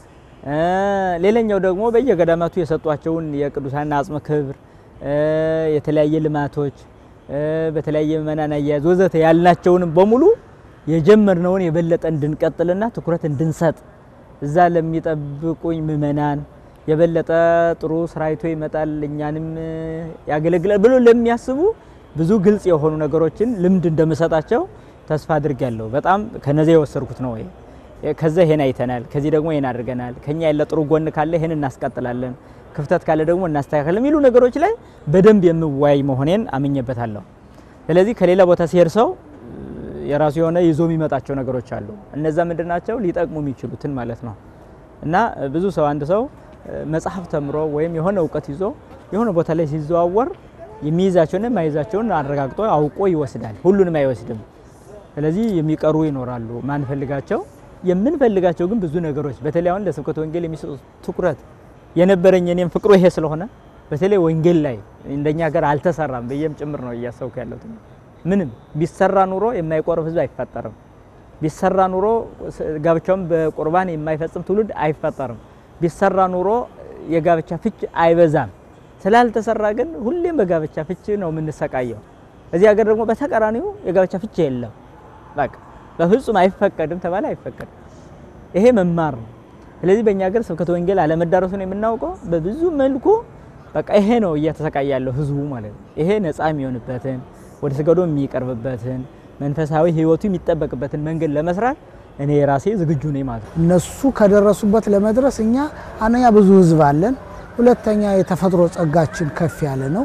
ሌላኛው ደግሞ በየገዳማቱ የሰጧቸውን የቅዱሳን አጽመ ክብር፣ የተለያየ ልማቶች፣ በተለያየ ምእመናን አያያዝ ወዘተ ያልናቸውንም በሙሉ የጀመርነውን የበለጠ እንድንቀጥልና ትኩረት እንድንሰጥ እዛ ለሚጠብቁኝ ምእመናን የበለጠ ጥሩ ስራይቶ ይመጣል እኛንም ያገለግላል ብሎ ለሚያስቡ ብዙ ግልጽ የሆኑ ነገሮችን ልምድ እንደምሰጣቸው ተስፋ አድርጊያለሁ። በጣም ከነዚያ የወሰድኩት ነው። ከዛ ይሄን አይተናል፣ ከዚህ ደግሞ ይሄን አድርገናል፣ ከኛ ያለ ጥሩ ጎን ካለ ይሄን እናስቀጥላለን፣ ክፍተት ካለ ደግሞ እናስተካከል የሚሉ ነገሮች ላይ በደንብ የምወያይ መሆኔን አምኜበታለሁ። ስለዚህ ከሌላ ቦታ ሲሄድ ሰው የራሱ የሆነ ይዞ የሚመጣቸው ነገሮች አሉ። እነዛ ምንድን ናቸው? ሊጠቅሙ የሚችሉትን ማለት ነው። እና ብዙ ሰው አንድ ሰው መጽሐፍ ተምሮ ወይም የሆነ እውቀት ይዞ የሆነ ቦታ ላይ ሲዘዋወር የሚይዛቸውን የማይዛቸውን አረጋግጦ አውቆ ይወስዳል። ሁሉንም አይወስድም። ስለዚህ የሚቀሩ ይኖራሉ ማንፈልጋቸው የምንፈልጋቸው ግን ብዙ ነገሮች በተለይ አሁን ለስብከተ ወንጌል የሚሰጡት ትኩረት የነበረኝ እኔም ፍቅሩ ይሄ ስለሆነ በተለይ ወንጌል ላይ እንደኛ ሀገር አልተሰራም ብዬም ጭምር ነው እያሰብኩ ያለሁት። ምንም ቢሰራ ኑሮ የማይቆርብ ህዝብ አይፈጠርም። ቢሰራ ኑሮ ጋብቻውን በቁርባን የማይፈጽም ትውልድ አይፈጠርም። ቢሰራ ኑሮ የጋብቻ ፍች አይበዛም። ስላልተሰራ ግን ሁሌም በጋብቻ ፍች ነው የምንሰቃየው። እዚህ ሀገር ደግሞ በተቃራኒው የጋብቻ ፍች የለም። በቃ በፍጹም አይፈቀድም ተባለ አይፈቀድም። ይሄ መማር ነው። ስለዚህ በእኛ ሀገር ስብከተ ወንጌል አለመዳረሱን የምናውቀው በብዙ መልኩ በቃ ይሄ ነው እየተሰቃየ ያለው ህዝቡ ማለት ነው። ይሄ ነፃ የሚሆንበትን ወደ ስገዶ የሚቀርብበትን መንፈሳዊ ህይወቱ የሚጠበቅበትን መንገድ ለመስራት እኔ የራሴ ዝግጁ ነኝ ማለት ነው። እነሱ ከደረሱበት ለመድረስ እኛ አንደኛ ብዙ ህዝብ አለን፣ ሁለተኛ የተፈጥሮ ጸጋችን ከፍ ያለ ነው።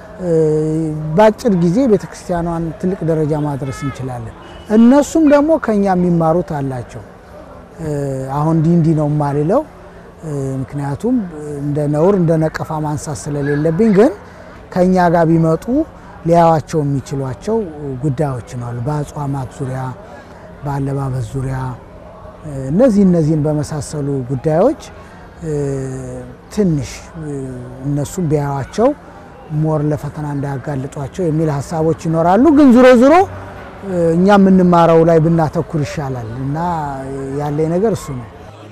በአጭር ጊዜ ቤተክርስቲያኗን ትልቅ ደረጃ ማድረስ እንችላለን። እነሱም ደግሞ ከኛ የሚማሩት አላቸው። አሁን እንዲህ እንዲህ ነው የማልለው፣ ምክንያቱም እንደ ነውር እንደ ነቀፋ ማንሳት ስለሌለብኝ፣ ግን ከኛ ጋር ቢመጡ ሊያዋቸው የሚችሏቸው ጉዳዮች ነው። በአጽዋማት ዙሪያ፣ በአለባበስ ዙሪያ እነዚህ እነዚህን በመሳሰሉ ጉዳዮች ትንሽ እነሱም ቢያዋቸው ሞር ለፈተና እንዳያጋልጧቸው የሚል ሀሳቦች ይኖራሉ። ግን ዙሮ ዙሮ እኛ የምንማረው ላይ ብናተኩር ይሻላል እና ያለኝ ነገር እሱ ነው።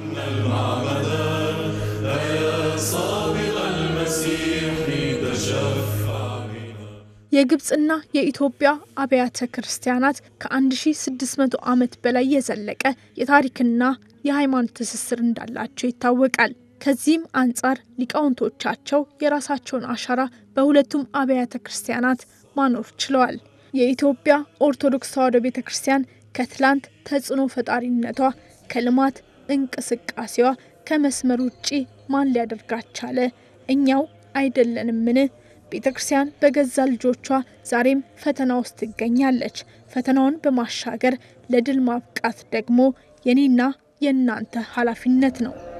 የግብፅና የኢትዮጵያ አብያተ ክርስቲያናት ከ1600 ዓመት በላይ የዘለቀ የታሪክና የሃይማኖት ትስስር እንዳላቸው ይታወቃል። ከዚህም አንጻር ሊቃውንቶቻቸው የራሳቸውን አሻራ በሁለቱም አብያተ ክርስቲያናት ማኖር ችለዋል። የኢትዮጵያ ኦርቶዶክስ ተዋሕዶ ቤተ ክርስቲያን ከትላንት ተጽዕኖ ፈጣሪነቷ ከልማት እንቅስቃሴዋ ከመስመር ውጪ ማን ሊያደርጋት ቻለ? እኛው አይደለንምን? ቤተ ክርስቲያን በገዛ ልጆቿ ዛሬም ፈተና ውስጥ ትገኛለች። ፈተናውን በማሻገር ለድል ማብቃት ደግሞ የኔና የእናንተ ኃላፊነት ነው።